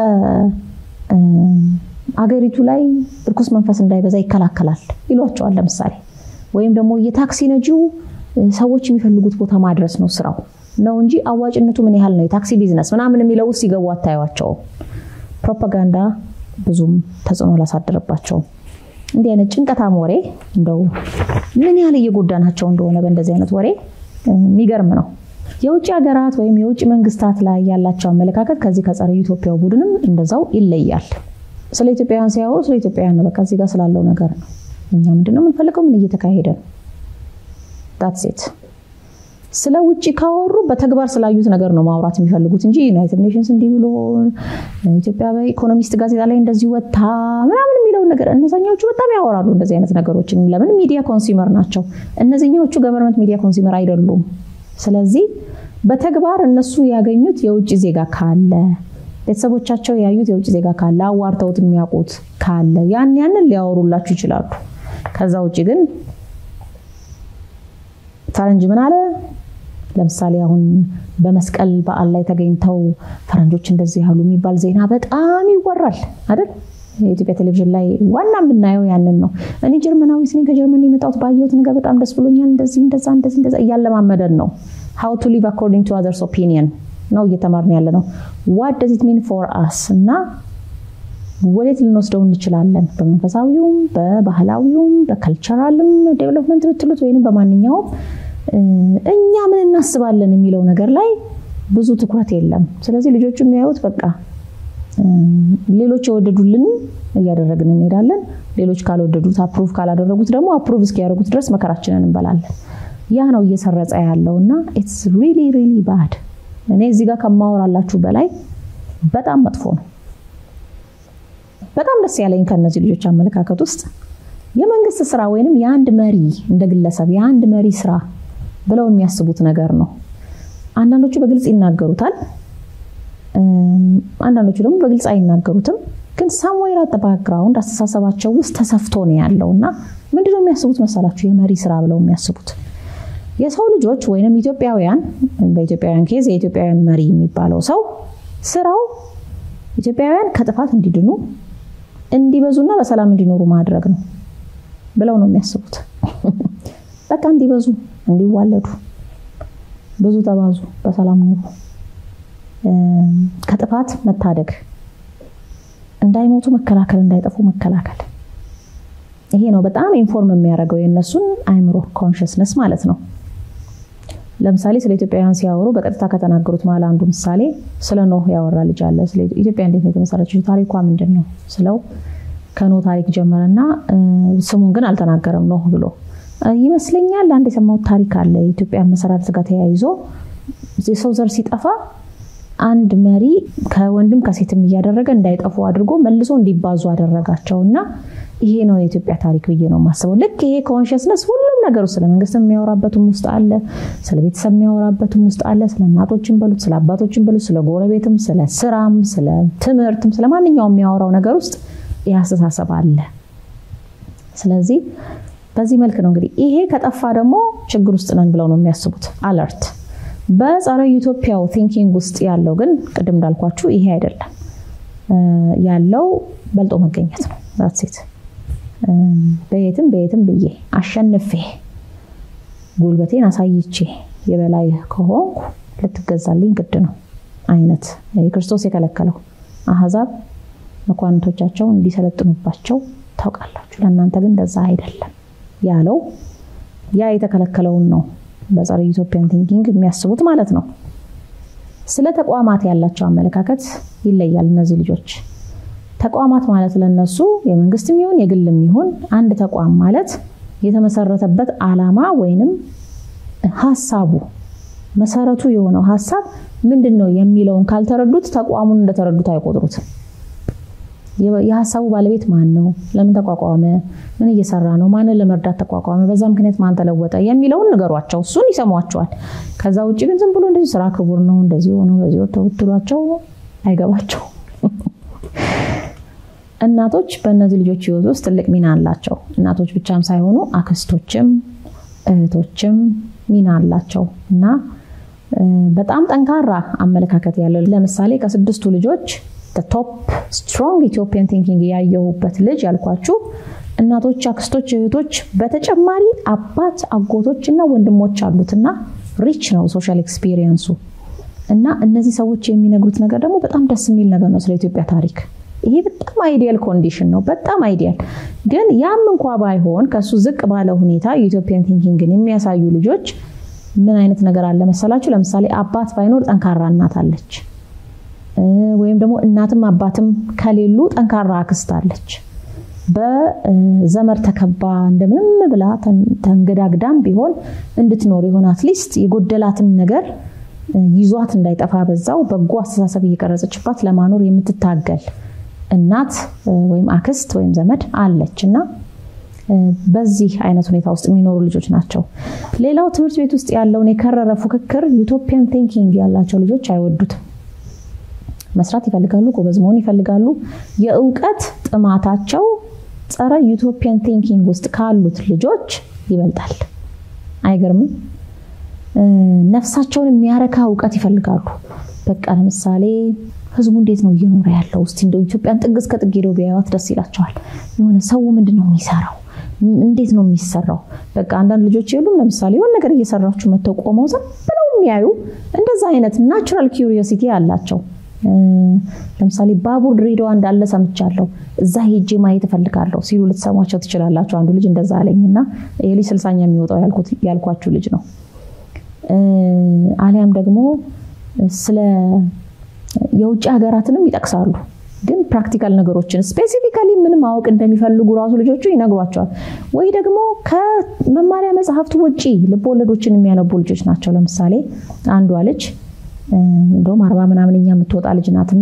S1: ከአገሪቱ ላይ እርኩስ መንፈስ እንዳይበዛ ይከላከላል ይሏቸዋል። ለምሳሌ ወይም ደግሞ የታክሲ ነጂው ሰዎች የሚፈልጉት ቦታ ማድረስ ነው ስራው ነው እንጂ አዋጭነቱ ምን ያህል ነው የታክሲ ቢዝነስ ምናምን የሚለው ውስጥ ሲገቡ አታዩዋቸውም። ፕሮፓጋንዳ ብዙም ተጽዕኖ አላሳደረባቸውም። እንዲህ አይነት ጭንቀታም ወሬ እንደው ምን ያህል እየጎዳናቸው እንደሆነ በእንደዚህ አይነት ወሬ የሚገርም ነው። የውጭ ሀገራት ወይም የውጭ መንግስታት ላይ ያላቸው አመለካከት ከዚህ ከጸረ ኢትዮጵያው ቡድንም እንደዛው ይለያል። ስለ ኢትዮጵያውያን ሲያወሩ ስለ ኢትዮጵያውያን ነው፣ በቃ እዚህ ጋር ስላለው ነገር ነው። እኛ ምንድነው የምንፈልገው? ምን እየተካሄደ ነው? ዳትሴት ስለ ውጭ ካወሩ በተግባር ስላዩት ነገር ነው ማውራት የሚፈልጉት እንጂ ዩናይትድ ኔሽንስ እንዲህ ብሎ ኢትዮጵያ በኢኮኖሚስት ጋዜጣ ላይ እንደዚህ ወታ ምናምን የሚለውን ነገር እነዛኛዎቹ በጣም ያወራሉ እንደዚህ አይነት ነገሮችን። ለምን ሚዲያ ኮንሱመር ናቸው። እነዚህኛዎቹ ገቨርንመንት ሚዲያ ኮንሱመር አይደሉም። ስለዚህ በተግባር እነሱ ያገኙት የውጭ ዜጋ ካለ ቤተሰቦቻቸው ያዩት የውጭ ዜጋ ካለ አዋርተውት የሚያውቁት ካለ ያን ያንን ሊያወሩላችሁ ይችላሉ። ከዛ ውጭ ግን ፈረንጅ ምን አለ ለምሳሌ አሁን በመስቀል በዓል ላይ ተገኝተው ፈረንጆች እንደዚህ ያሉ የሚባል ዜና በጣም ይወራል አይደል? የኢትዮጵያ ቴሌቪዥን ላይ ዋና የምናየው ያንን ነው። እኔ ጀርመናዊት ነኝ ከጀርመን የመጣሁት ባየሁት ነገር በጣም ደስ ብሎኛል። እንደዚህ እንደዛ እንደዚህ እንደዛ እያለማመደን ነው። ሃው ቱ ሊቭ አኮርዲንግ ቱ አዘርስ ኦፒኒየን ነው እየተማርን ያለ ነው። ዋት ደዝ ኢት ሚን ፎር አስ እና ወዴት ልንወስደው እንችላለን? በመንፈሳዊውም በባህላዊውም በከልቸራልም ዴቨሎፕመንት ብትሉት ወይም በማንኛውም እኛ ምን እናስባለን የሚለው ነገር ላይ ብዙ ትኩረት የለም። ስለዚህ ልጆቹ የሚያዩት በቃ ሌሎች የወደዱልን እያደረግን እንሄዳለን። ሌሎች ካልወደዱት አፕሩቭ ካላደረጉት ደግሞ አፕሩቭ እስኪያደርጉት ድረስ መከራችንን እንበላለን። ያ ነው እየሰረጸ ያለው እና ኢትስ ሪሊ ሪሊ ባድ። እኔ እዚህ ጋር ከማወራላችሁ በላይ በጣም መጥፎ ነው። በጣም ደስ ያለኝ ከእነዚህ ልጆች አመለካከት ውስጥ የመንግስት ስራ ወይንም የአንድ መሪ እንደ ግለሰብ የአንድ መሪ ስራ ብለው የሚያስቡት ነገር ነው። አንዳንዶቹ በግልጽ ይናገሩታል፣ አንዳንዶቹ ደግሞ በግልጽ አይናገሩትም። ግን ሳምዌር አት ባክግራውንድ አስተሳሰባቸው ውስጥ ተሰፍቶ ነው ያለው እና ምንድነው የሚያስቡት መሰላችሁ? የመሪ ስራ ብለው የሚያስቡት የሰው ልጆች ወይንም ኢትዮጵያውያን፣ በኢትዮጵያውያን ኬዝ የኢትዮጵያውያን መሪ የሚባለው ሰው ስራው ኢትዮጵያውያን ከጥፋት እንዲድኑ እንዲበዙና በሰላም እንዲኖሩ ማድረግ ነው ብለው ነው የሚያስቡት። በቃ እንዲበዙ፣ እንዲዋለዱ፣ ብዙ ተባዙ፣ በሰላም ኑሩ፣ ከጥፋት መታደግ፣ እንዳይሞቱ መከላከል፣ እንዳይጠፉ መከላከል። ይሄ ነው በጣም ኢንፎርም የሚያደርገው የእነሱን አይምሮ ኮንሽስነስ ማለት ነው። ለምሳሌ ስለ ኢትዮጵያውያን ሲያወሩ በቀጥታ ከተናገሩት መሀል አንዱ ምሳሌ ስለ ኖህ ያወራ ልጅ አለ። ስለ ኢትዮጵያ እንዴት ነው የተመሰረችው? ታሪኳ ምንድን ነው ስለው ከኖህ ታሪክ ጀመረና ስሙን ግን አልተናገረም። ኖህ ብሎ ይመስለኛል አንድ የሰማሁት ታሪክ አለ። የኢትዮጵያ መሰራረት ጋር ተያይዞ የሰው ዘር ሲጠፋ አንድ መሪ ከወንድም ከሴትም እያደረገ እንዳይጠፉ አድርጎ መልሶ እንዲባዙ አደረጋቸው እና ይሄ ነው የኢትዮጵያ ታሪክ ብዬ ነው የማስበው። ልክ ይሄ ኮንሽስነስ ሁሉም ነገሩ ስለ መንግስት የሚያወራበትም ውስጥ አለ፣ ስለ ቤተሰብ የሚያወራበትም ውስጥ አለ፣ ስለ እናቶችን በሉት፣ ስለ አባቶችን በሉት፣ ስለ ጎረቤትም፣ ስለ ስራም፣ ስለ ትምህርትም፣ ስለ ማንኛውም የሚያወራው ነገር ውስጥ ይህ አስተሳሰብ አለ። ስለዚህ በዚህ መልክ ነው እንግዲህ ይሄ ከጠፋ ደግሞ ችግር ውስጥ ነን ብለው ነው የሚያስቡት። አለርት በጸረ ዩቶፒያው ቲንኪንግ ውስጥ ያለው ግን ቅድም እንዳልኳችሁ ይሄ አይደለም ያለው በልጦ መገኘት ነው። ሴት በየትም በየትም ብዬ አሸንፌ ጉልበቴን አሳይቼ የበላይ ከሆንኩ ልትገዛልኝ ግድ ነው አይነት ክርስቶስ የከለከለው አህዛብ መኳንቶቻቸውን እንዲሰለጥኑባቸው ታውቃላችሁ፣ ለእናንተ ግን እንደዛ አይደለም ያለው ያ የተከለከለውን ነው በጸረ ኢትዮጵያን ቲንኪንግ የሚያስቡት ማለት ነው። ስለ ተቋማት ያላቸው አመለካከት ይለያል። እነዚህ ልጆች ተቋማት ማለት ለነሱ የመንግስትም ይሁን የግልም ይሁን አንድ ተቋም ማለት የተመሰረተበት ዓላማ ወይንም ሀሳቡ መሰረቱ የሆነው ሀሳብ ምንድን ነው የሚለውን ካልተረዱት ተቋሙን እንደተረዱት አይቆጥሩትም። የሀሳቡ ባለቤት ማን ነው? ለምን ተቋቋመ? ምን እየሰራ ነው? ማንን ለመርዳት ተቋቋመ? በዛ ምክንያት ማን ተለወጠ? የሚለውን ንገሯቸው፣ እሱን ይሰሟቸዋል። ከዛ ውጭ ግን ዝም ብሎ እንደዚህ ስራ ክቡር ነው እንደዚህ ሆኖ በዚህ ወጥተው ብትሏቸው አይገባቸው። እናቶች በእነዚህ ልጆች ህይወት ውስጥ ትልቅ ሚና አላቸው። እናቶች ብቻም ሳይሆኑ አክስቶችም እህቶችም ሚና አላቸው እና በጣም ጠንካራ አመለካከት ያለው ለምሳሌ ከስድስቱ ልጆች ቶፕ ስትሮንግ ኢትዮጵያን ቲንኪንግ ያየሁበት ልጅ ያልኳችሁ እናቶች፣ አክስቶች፣ እህቶች በተጨማሪ አባት፣ አጎቶች እና ወንድሞች አሉትና ሪች ነው ሶሻል ኤክስፒሪየንሱ እና እነዚህ ሰዎች የሚነግሩት ነገር ደግሞ በጣም ደስ የሚል ነገር ነው ስለ ኢትዮጵያ ታሪክ። ይሄ በጣም አይዲያል ኮንዲሽን ነው። በጣም አይዲያል ግን ያም እንኳ ባይሆን ከሱ ዝቅ ባለ ሁኔታ የኢትዮጵያን ቲንኪንግን የሚያሳዩ ልጆች ምን አይነት ነገር አለ መሰላችሁ? ለምሳሌ አባት ባይኖር ጠንካራ እናት አለች። ወይም ደግሞ እናትም አባትም ከሌሉ ጠንካራ አክስት አለች። በዘመድ ተከባ እንደምንም ብላ ተንገዳግዳም ቢሆን እንድትኖር የሆነ አትሊስት የጎደላትን ነገር ይዟት እንዳይጠፋ በዛው በጎ አስተሳሰብ እየቀረጸችባት ለማኖር የምትታገል እናት ወይም አክስት ወይም ዘመድ አለች እና በዚህ አይነት ሁኔታ ውስጥ የሚኖሩ ልጆች ናቸው። ሌላው ትምህርት ቤት ውስጥ ያለውን የከረረ ፉክክር ዩቶፒያን ቲንኪንግ ያላቸው ልጆች አይወዱትም። መስራት ይፈልጋሉ፣ ጎበዝ መሆን ይፈልጋሉ። የእውቀት ጥማታቸው ጸረ ዩቶፒያን ቲንኪንግ ውስጥ ካሉት ልጆች ይበልጣል። አይገርምም? ነፍሳቸውን የሚያረካ እውቀት ይፈልጋሉ። በቃ ለምሳሌ ህዝቡ እንዴት ነው እየኖረ ያለው? እስቲ እንደው ኢትዮጵያን ጥግ እስከ ጥግ ሄደው ቢያዩት ደስ ይላቸዋል። የሆነ ሰው ምንድን ነው የሚሰራው? እንዴት ነው የሚሰራው? በቃ አንዳንድ ልጆች የሉም። ለምሳሌ የሆነ ነገር እየሰራችሁ መተው ቆመው ዝም ብለው የሚያዩ እንደዛ አይነት ናቹራል ኪዩሪዮሲቲ አላቸው። ለምሳሌ ባቡር ድሬዳዋ እንዳለ ሰምቻለሁ፣ እዛ ሄጄ ማየት እፈልጋለሁ ሲሉ ልትሰሟቸው ትችላላችሁ። አንዱ ልጅ እንደዛ አለኝ እና ይህ ልጅ ስልሳኛ የሚወጣው ያልኳችሁ ልጅ ነው። አሊያም ደግሞ ስለ የውጭ ሀገራትንም ይጠቅሳሉ። ግን ፕራክቲካል ነገሮችን ስፔሲፊካሊ ምን ማወቅ እንደሚፈልጉ ራሱ ልጆቹ ይነግሯቸዋል። ወይ ደግሞ ከመማሪያ መጽሐፍቱ ውጭ ልቦወለዶችን የሚያነቡ ልጆች ናቸው። ለምሳሌ አንዷ ልጅ እንደውም አርባ ምናምንኛ የምትወጣ ልጅ ናትና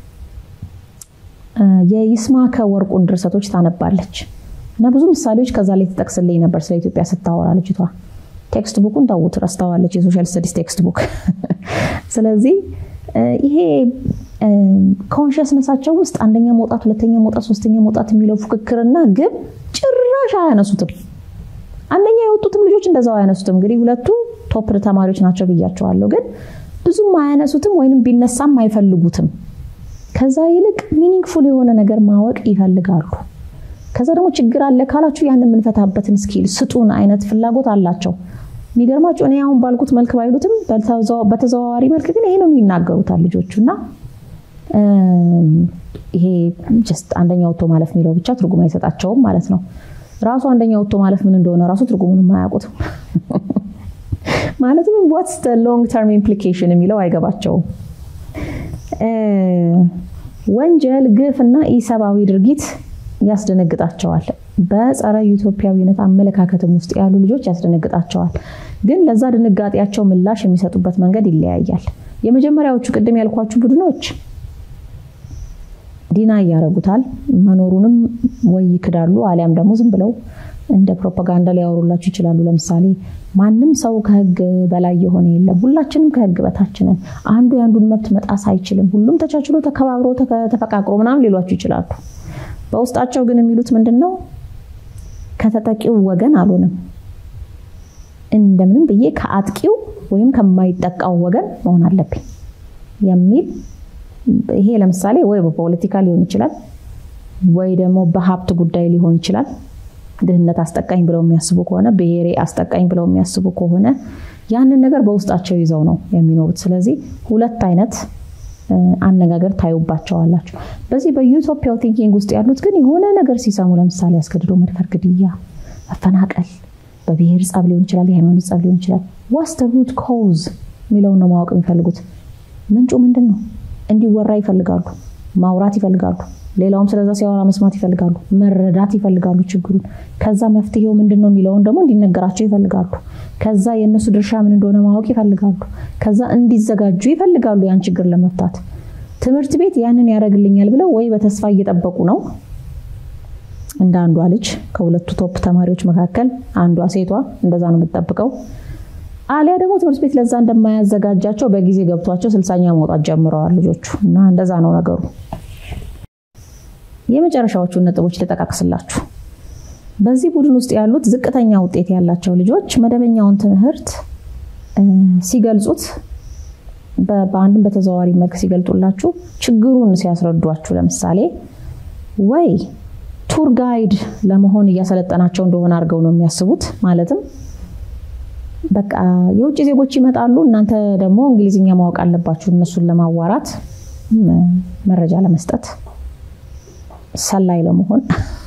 S1: የይስማከ ወርቁን ድርሰቶች ታነባለች እና ብዙ ምሳሌዎች ከዛ ላይ ትጠቅስልኝ ነበር ስለ ኢትዮጵያ ስታወራ ልጅቷ። ቴክስት ቡኩን ተዉት፣ ረስተዋለች። የሶሻል ስተዲስ ቴክስት ቡክ። ስለዚህ ይሄ ኮንሽስነሳቸው ውስጥ አንደኛ መውጣት፣ ሁለተኛ መውጣት፣ ሶስተኛ መውጣት የሚለው ፉክክርና ግብ ጭራሽ አያነሱትም። አንደኛ የወጡትም ልጆች እንደዛው አያነሱትም። እንግዲህ ሁለቱ ቶፕ ተማሪዎች ናቸው ብያቸዋለሁ። ግን ብዙም አያነሱትም ወይንም ቢነሳም አይፈልጉትም። ከዛ ይልቅ ሚኒንግፉል የሆነ ነገር ማወቅ ይፈልጋሉ። ከዛ ደግሞ ችግር አለ ካላችሁ ያን የምንፈታበትን ስኪል ስጡን አይነት ፍላጎት አላቸው። የሚገርማቸው እኔ አሁን ባልኩት መልክ ባይሉትም በተዘዋዋሪ መልክ ግን ይሄ ነው የሚናገሩታል ልጆቹ እና ይሄ ጀስት አንደኛ ወጥቶ ማለፍ የሚለው ብቻ ትርጉም አይሰጣቸውም ማለት ነው። ራሱ አንደኛ ወጥቶ ማለፍ ምን እንደሆነ ራሱ ትርጉሙን አያውቁትም። ማለትም ዋትስ ሎንግ ተርም ኢምፕሊኬሽን የሚለው አይገባቸውም። ወንጀል፣ ግፍ እና ኢሰብአዊ ድርጊት ያስደነግጣቸዋል። በጸረ ዩቶፒያዊነት አመለካከትም ውስጥ ያሉ ልጆች ያስደነግጣቸዋል። ግን ለዛ ድንጋጤያቸው ምላሽ የሚሰጡበት መንገድ ይለያያል። የመጀመሪያዎቹ ቅድም ያልኳችሁ ቡድኖች ዲና እያደረጉታል መኖሩንም ወይ ይክዳሉ፣ አሊያም ደግሞ ዝም ብለው እንደ ፕሮፓጋንዳ ሊያወሩላችሁ ይችላሉ። ለምሳሌ ማንም ሰው ከህግ በላይ የሆነ የለም፣ ሁላችንም ከህግ በታች ነን፣ አንዱ የአንዱን መብት መጣስ አይችልም፣ ሁሉም ተቻችሎ ተከባብሮ ተፈቃቅሮ ምናምን ሊሏችሁ ይችላሉ። በውስጣቸው ግን የሚሉት ምንድን ነው? ከተጠቂው ወገን አልሆንም፣ እንደምንም ብዬ ከአጥቂው ወይም ከማይጠቃው ወገን መሆን አለብኝ የሚል ይሄ ለምሳሌ ወይ በፖለቲካ ሊሆን ይችላል፣ ወይ ደግሞ በሀብት ጉዳይ ሊሆን ይችላል። ድህነት አስጠቃኝ ብለው የሚያስቡ ከሆነ ብሔሬ አስጠቃኝ ብለው የሚያስቡ ከሆነ ያንን ነገር በውስጣቸው ይዘው ነው የሚኖሩት። ስለዚህ ሁለት አይነት አነጋገር ታዩባቸዋላችሁ። በዚህ በዩቶፒያው ቲንኪንግ ውስጥ ያሉት ግን የሆነ ነገር ሲሰሙ ለምሳሌ አስገድዶ መድፈር፣ ግድያ፣ መፈናቀል በብሔር ጸብ ሊሆን ይችላል፣ የሃይማኖት ጸብ ሊሆን ይችላል። ዋስ ደ ሩት ኮዝ የሚለውን ነው ማወቅ የሚፈልጉት። ምንጩ ምንድን ነው? እንዲወራ ይፈልጋሉ፣ ማውራት ይፈልጋሉ። ሌላውም ስለዛ ሲያወራ መስማት ይፈልጋሉ፣ መረዳት ይፈልጋሉ ችግሩን። ከዛ መፍትሄው ምንድን ነው የሚለውን ደግሞ እንዲነገራቸው ይፈልጋሉ። ከዛ የእነሱ ድርሻ ምን እንደሆነ ማወቅ ይፈልጋሉ። ከዛ እንዲዘጋጁ ይፈልጋሉ ያን ችግር ለመፍታት። ትምህርት ቤት ያንን ያደርግልኛል ብለው ወይ በተስፋ እየጠበቁ ነው እንደ አንዷ ልጅ ከሁለቱ ቶፕ ተማሪዎች መካከል አንዷ ሴቷ እንደዛ ነው የምትጠብቀው። አሊያ ደግሞ ትምህርት ቤት ለዛ እንደማያዘጋጃቸው በጊዜ ገብቷቸው ስልሳኛ መውጣት ጀምረዋል ልጆቹ እና እንደዛ ነው ነገሩ። የመጨረሻዎቹን ነጥቦች ልጠቃቅስላችሁ። በዚህ ቡድን ውስጥ ያሉት ዝቅተኛ ውጤት ያላቸው ልጆች መደበኛውን ትምህርት ሲገልጹት በአንድም በተዘዋዋሪ መልክ ሲገልጡላችሁ ችግሩን ሲያስረዷችሁ ለምሳሌ ወይ ቱር ጋይድ ለመሆን እያሰለጠናቸው እንደሆነ አድርገው ነው የሚያስቡት። ማለትም በቃ የውጭ ዜጎች ይመጣሉ፣ እናንተ ደግሞ እንግሊዝኛ ማወቅ አለባችሁ እነሱን ለማዋራት መረጃ ለመስጠት ሰላይ ለመሆን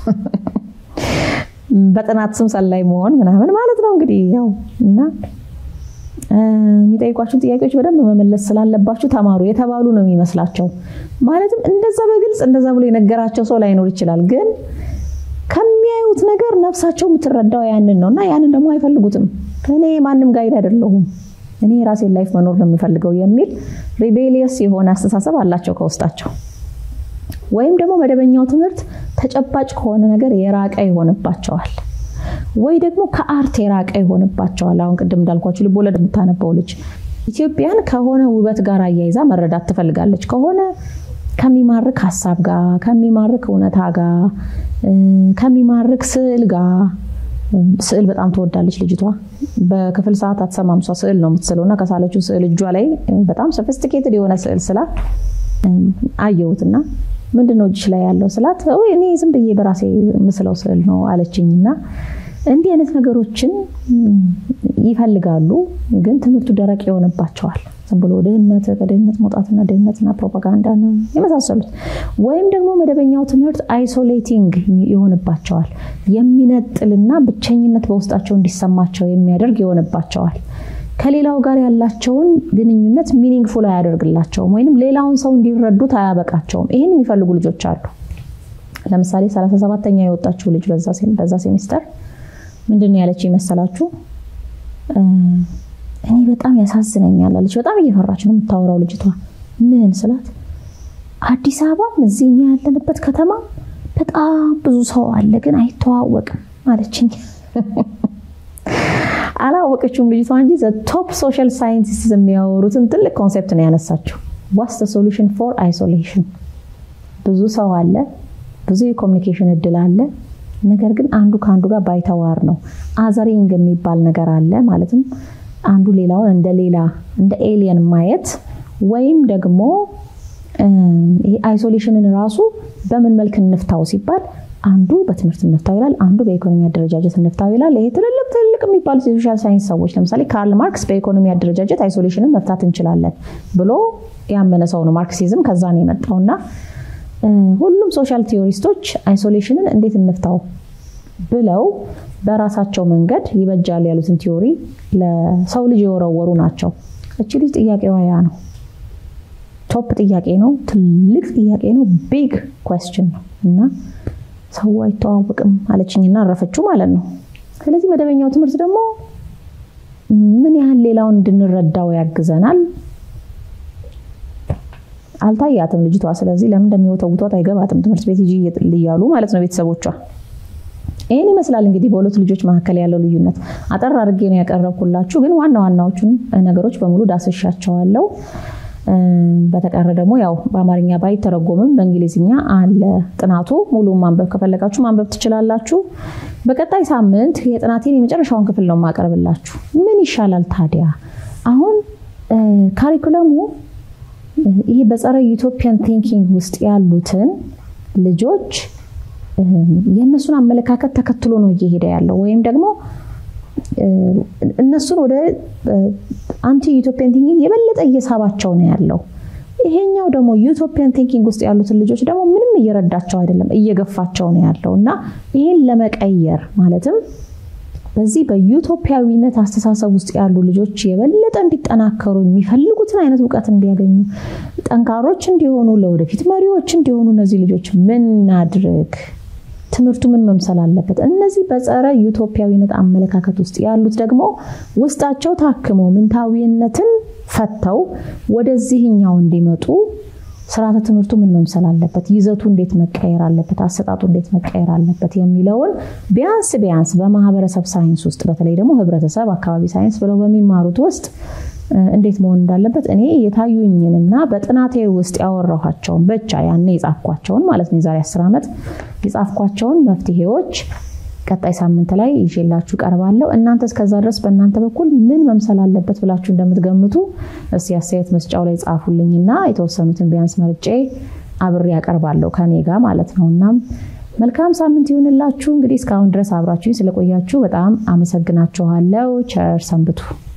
S1: በጥናት ስም ሰላይ መሆን ምናምን ማለት ነው እንግዲህ ያው እና የሚጠይቋችሁን ጥያቄዎች በደንብ መመለስ ስላለባችሁ ተማሩ የተባሉ ነው የሚመስላቸው። ማለትም እንደዛ በግልጽ እንደዛ ብሎ የነገራቸው ሰው ላይኖር ይችላል፣ ግን ከሚያዩት ነገር ነፍሳቸው የምትረዳው ያንን ነው እና ያንን ደግሞ አይፈልጉትም። እኔ ማንም ጋይድ አይደለሁም፣ እኔ የራሴን ላይፍ መኖር ነው የምፈልገው የሚል ሪቤሊየስ የሆነ አስተሳሰብ አላቸው ከውስጣቸው። ወይም ደግሞ መደበኛው ትምህርት ተጨባጭ ከሆነ ነገር የራቀ ይሆንባቸዋል። ወይ ደግሞ ከአርት የራቀ ይሆንባቸዋል። አሁን ቅድም እንዳልኳችሁ ልቦለድ የምታነበው ልጅ ኢትዮጵያን ከሆነ ውበት ጋር አያይዛ መረዳት ትፈልጋለች። ከሆነ ከሚማርክ ሀሳብ ጋር፣ ከሚማርክ እውነታ ጋር፣ ከሚማርክ ስዕል ጋር ስዕል በጣም ትወዳለች ልጅቷ። በክፍል ሰዓት አትሰማም። እሷ ስዕል ነው የምትስለው እና ከሳለችው ስዕል እጇ ላይ በጣም ሶፊስቲኬትድ የሆነ ስዕል ስላ አየሁትና ምንድን ነው እጅሽ ላይ ያለው ስላት እኔ ዝም ብዬ በራሴ ምስለው ስዕል ነው አለችኝና እንዲህ አይነት ነገሮችን ይፈልጋሉ፣ ግን ትምህርቱ ደረቅ ይሆንባቸዋል። ዝም ብሎ ድህነት ከድህነት መውጣትና ድህነትና ፕሮፓጋንዳ የመሳሰሉት ወይም ደግሞ መደበኛው ትምህርት አይሶሌቲንግ ይሆንባቸዋል። የሚነጥልና ብቸኝነት በውስጣቸው እንዲሰማቸው የሚያደርግ ይሆንባቸዋል። ከሌላው ጋር ያላቸውን ግንኙነት ሚኒንግፉል አያደርግላቸውም፣ ወይም ሌላውን ሰው እንዲረዱት አያበቃቸውም። ይህን የሚፈልጉ ልጆች አሉ። ለምሳሌ 37ተኛ የወጣችው ልጅ በዛ ሴሚስተር ምንድን ነው ያለች ይመሰላችሁ? እኔ በጣም ያሳዝነኛል አለች። በጣም እየፈራች ነው የምታወራው ልጅቷ። ምን ስላት አዲስ አበባም እዚህ እኛ ያለንበት ከተማ በጣም ብዙ ሰው አለ፣ ግን አይተዋወቅም አለችኝ። አላወቀችውም ልጅቷ እንጂ ቶፕ ሶሻል ሳይንቲስት የሚያወሩትን ትልቅ ኮንሴፕት ነው ያነሳችው። ዋስ ሶሉሽን ፎር አይሶሌሽን። ብዙ ሰው አለ፣ ብዙ የኮሚኒኬሽን እድል አለ። ነገር ግን አንዱ ከአንዱ ጋር ባይተዋር ነው። አዘሪንግ የሚባል ነገር አለ። ማለትም አንዱ ሌላውን እንደ ሌላ እንደ ኤሊየን ማየት ወይም ደግሞ ይሄ አይሶሌሽንን ራሱ በምን መልክ እንፍታው ሲባል አንዱ በትምህርት እንፍታው ይላል፣ አንዱ በኢኮኖሚ አደረጃጀት እንፍታው ይላል። ይሄ ትልልቅ ትልልቅ የሚባሉት የሶሻል ሳይንስ ሰዎች ለምሳሌ ካርል ማርክስ በኢኮኖሚ አደረጃጀት አይሶሌሽንን መፍታት እንችላለን ብሎ ያመነ ሰው ነው። ማርክሲዝም ከዛ ነው የመጣው እና ሁሉም ሶሻል ቲዮሪስቶች አይሶሌሽንን እንዴት እንፍታው ብለው በራሳቸው መንገድ ይበጃል ያሉትን ቲዮሪ ለሰው ልጅ የወረወሩ ናቸው። እቺ ልጅ ጥያቄዋ ያ ነው። ቶፕ ጥያቄ ነው። ትልቅ ጥያቄ ነው። ቢግ ኮስችን ነው እና ሰው አይተዋወቅም አለችኝና አረፈችው ማለት ነው። ስለዚህ መደበኛው ትምህርት ደግሞ ምን ያህል ሌላውን እንድንረዳው ያግዘናል። አልታያትም ልጅቷ። ስለዚህ ለምን እንደሚወተውቷት አይገባትም። ትምህርት ቤት ሂጂ እያሉ ማለት ነው ቤተሰቦቿ። ይህን ይመስላል እንግዲህ በሁለት ልጆች መካከል ያለው ልዩነት። አጠር አድርጌ ነው ያቀረብኩላችሁ፣ ግን ዋና ዋናዎቹን ነገሮች በሙሉ ዳስሻቸዋለሁ። በተቀረ ደግሞ ያው በአማርኛ ባይተረጎምም በእንግሊዝኛ አለ ጥናቱ። ሙሉ ማንበብ ከፈለጋችሁ ማንበብ ትችላላችሁ። በቀጣይ ሳምንት የጥናቴን የመጨረሻውን ክፍል ነው የማቀርብላችሁ። ምን ይሻላል ታዲያ? አሁን ካሪኩለሙ ይሄ በጸረ ዩቶፒያን ቲንኪንግ ውስጥ ያሉትን ልጆች የእነሱን አመለካከት ተከትሎ ነው እየሄደ ያለው ወይም ደግሞ እነሱን ወደ አንቲ ዩቶፒያን ቲንኪንግ የበለጠ እየሳባቸው ነው ያለው። ይሄኛው ደግሞ ዩቶፒያን ቲንኪንግ ውስጥ ያሉትን ልጆች ደግሞ ምንም እየረዳቸው አይደለም፣ እየገፋቸው ነው ያለው እና ይህን ለመቀየር ማለትም በዚህ በዩቶፒያዊነት አስተሳሰብ ውስጥ ያሉ ልጆች የበለጠ እንዲጠናከሩ የሚፈልጉትን አይነት እውቀት እንዲያገኙ፣ ጠንካሮች እንዲሆኑ፣ ለወደፊት መሪዎች እንዲሆኑ እነዚህ ልጆች ምን እናድርግ? ትምህርቱ ምን መምሰል አለበት? እነዚህ በጸረ ዩቶፒያዊነት አመለካከት ውስጥ ያሉት ደግሞ ውስጣቸው ታክሞ ምንታዊነትን ፈተው ወደዚህኛው እንዲመጡ ስርዓተ ትምህርቱ ምን መምሰል አለበት፣ ይዘቱ እንዴት መቀየር አለበት፣ አሰጣጡ እንዴት መቀየር አለበት የሚለውን ቢያንስ ቢያንስ በማህበረሰብ ሳይንስ ውስጥ በተለይ ደግሞ ህብረተሰብ፣ አካባቢ ሳይንስ ብለው በሚማሩት ውስጥ እንዴት መሆን እንዳለበት እኔ የታዩኝንና በጥናቴ ውስጥ ያወራኋቸውን ብቻ ያኔ የጻፍኳቸውን ማለት ነው የዛሬ አስር ዓመት የጻፍኳቸውን መፍትሄዎች ቀጣይ ሳምንት ላይ ይዤላችሁ ቀርባለሁ። እናንተ እስከዛ ድረስ በእናንተ በኩል ምን መምሰል አለበት ብላችሁ እንደምትገምቱ እስቲ አስተያየት መስጫው ላይ ጻፉልኝና የተወሰኑትን ቢያንስ መርጬ አብሬ ያቀርባለሁ ከኔ ጋር ማለት ነው። እናም መልካም ሳምንት ይሁንላችሁ። እንግዲህ እስካሁን ድረስ አብራችሁኝ ስለቆያችሁ በጣም አመሰግናችኋለሁ። ቸር ሰንብቱ።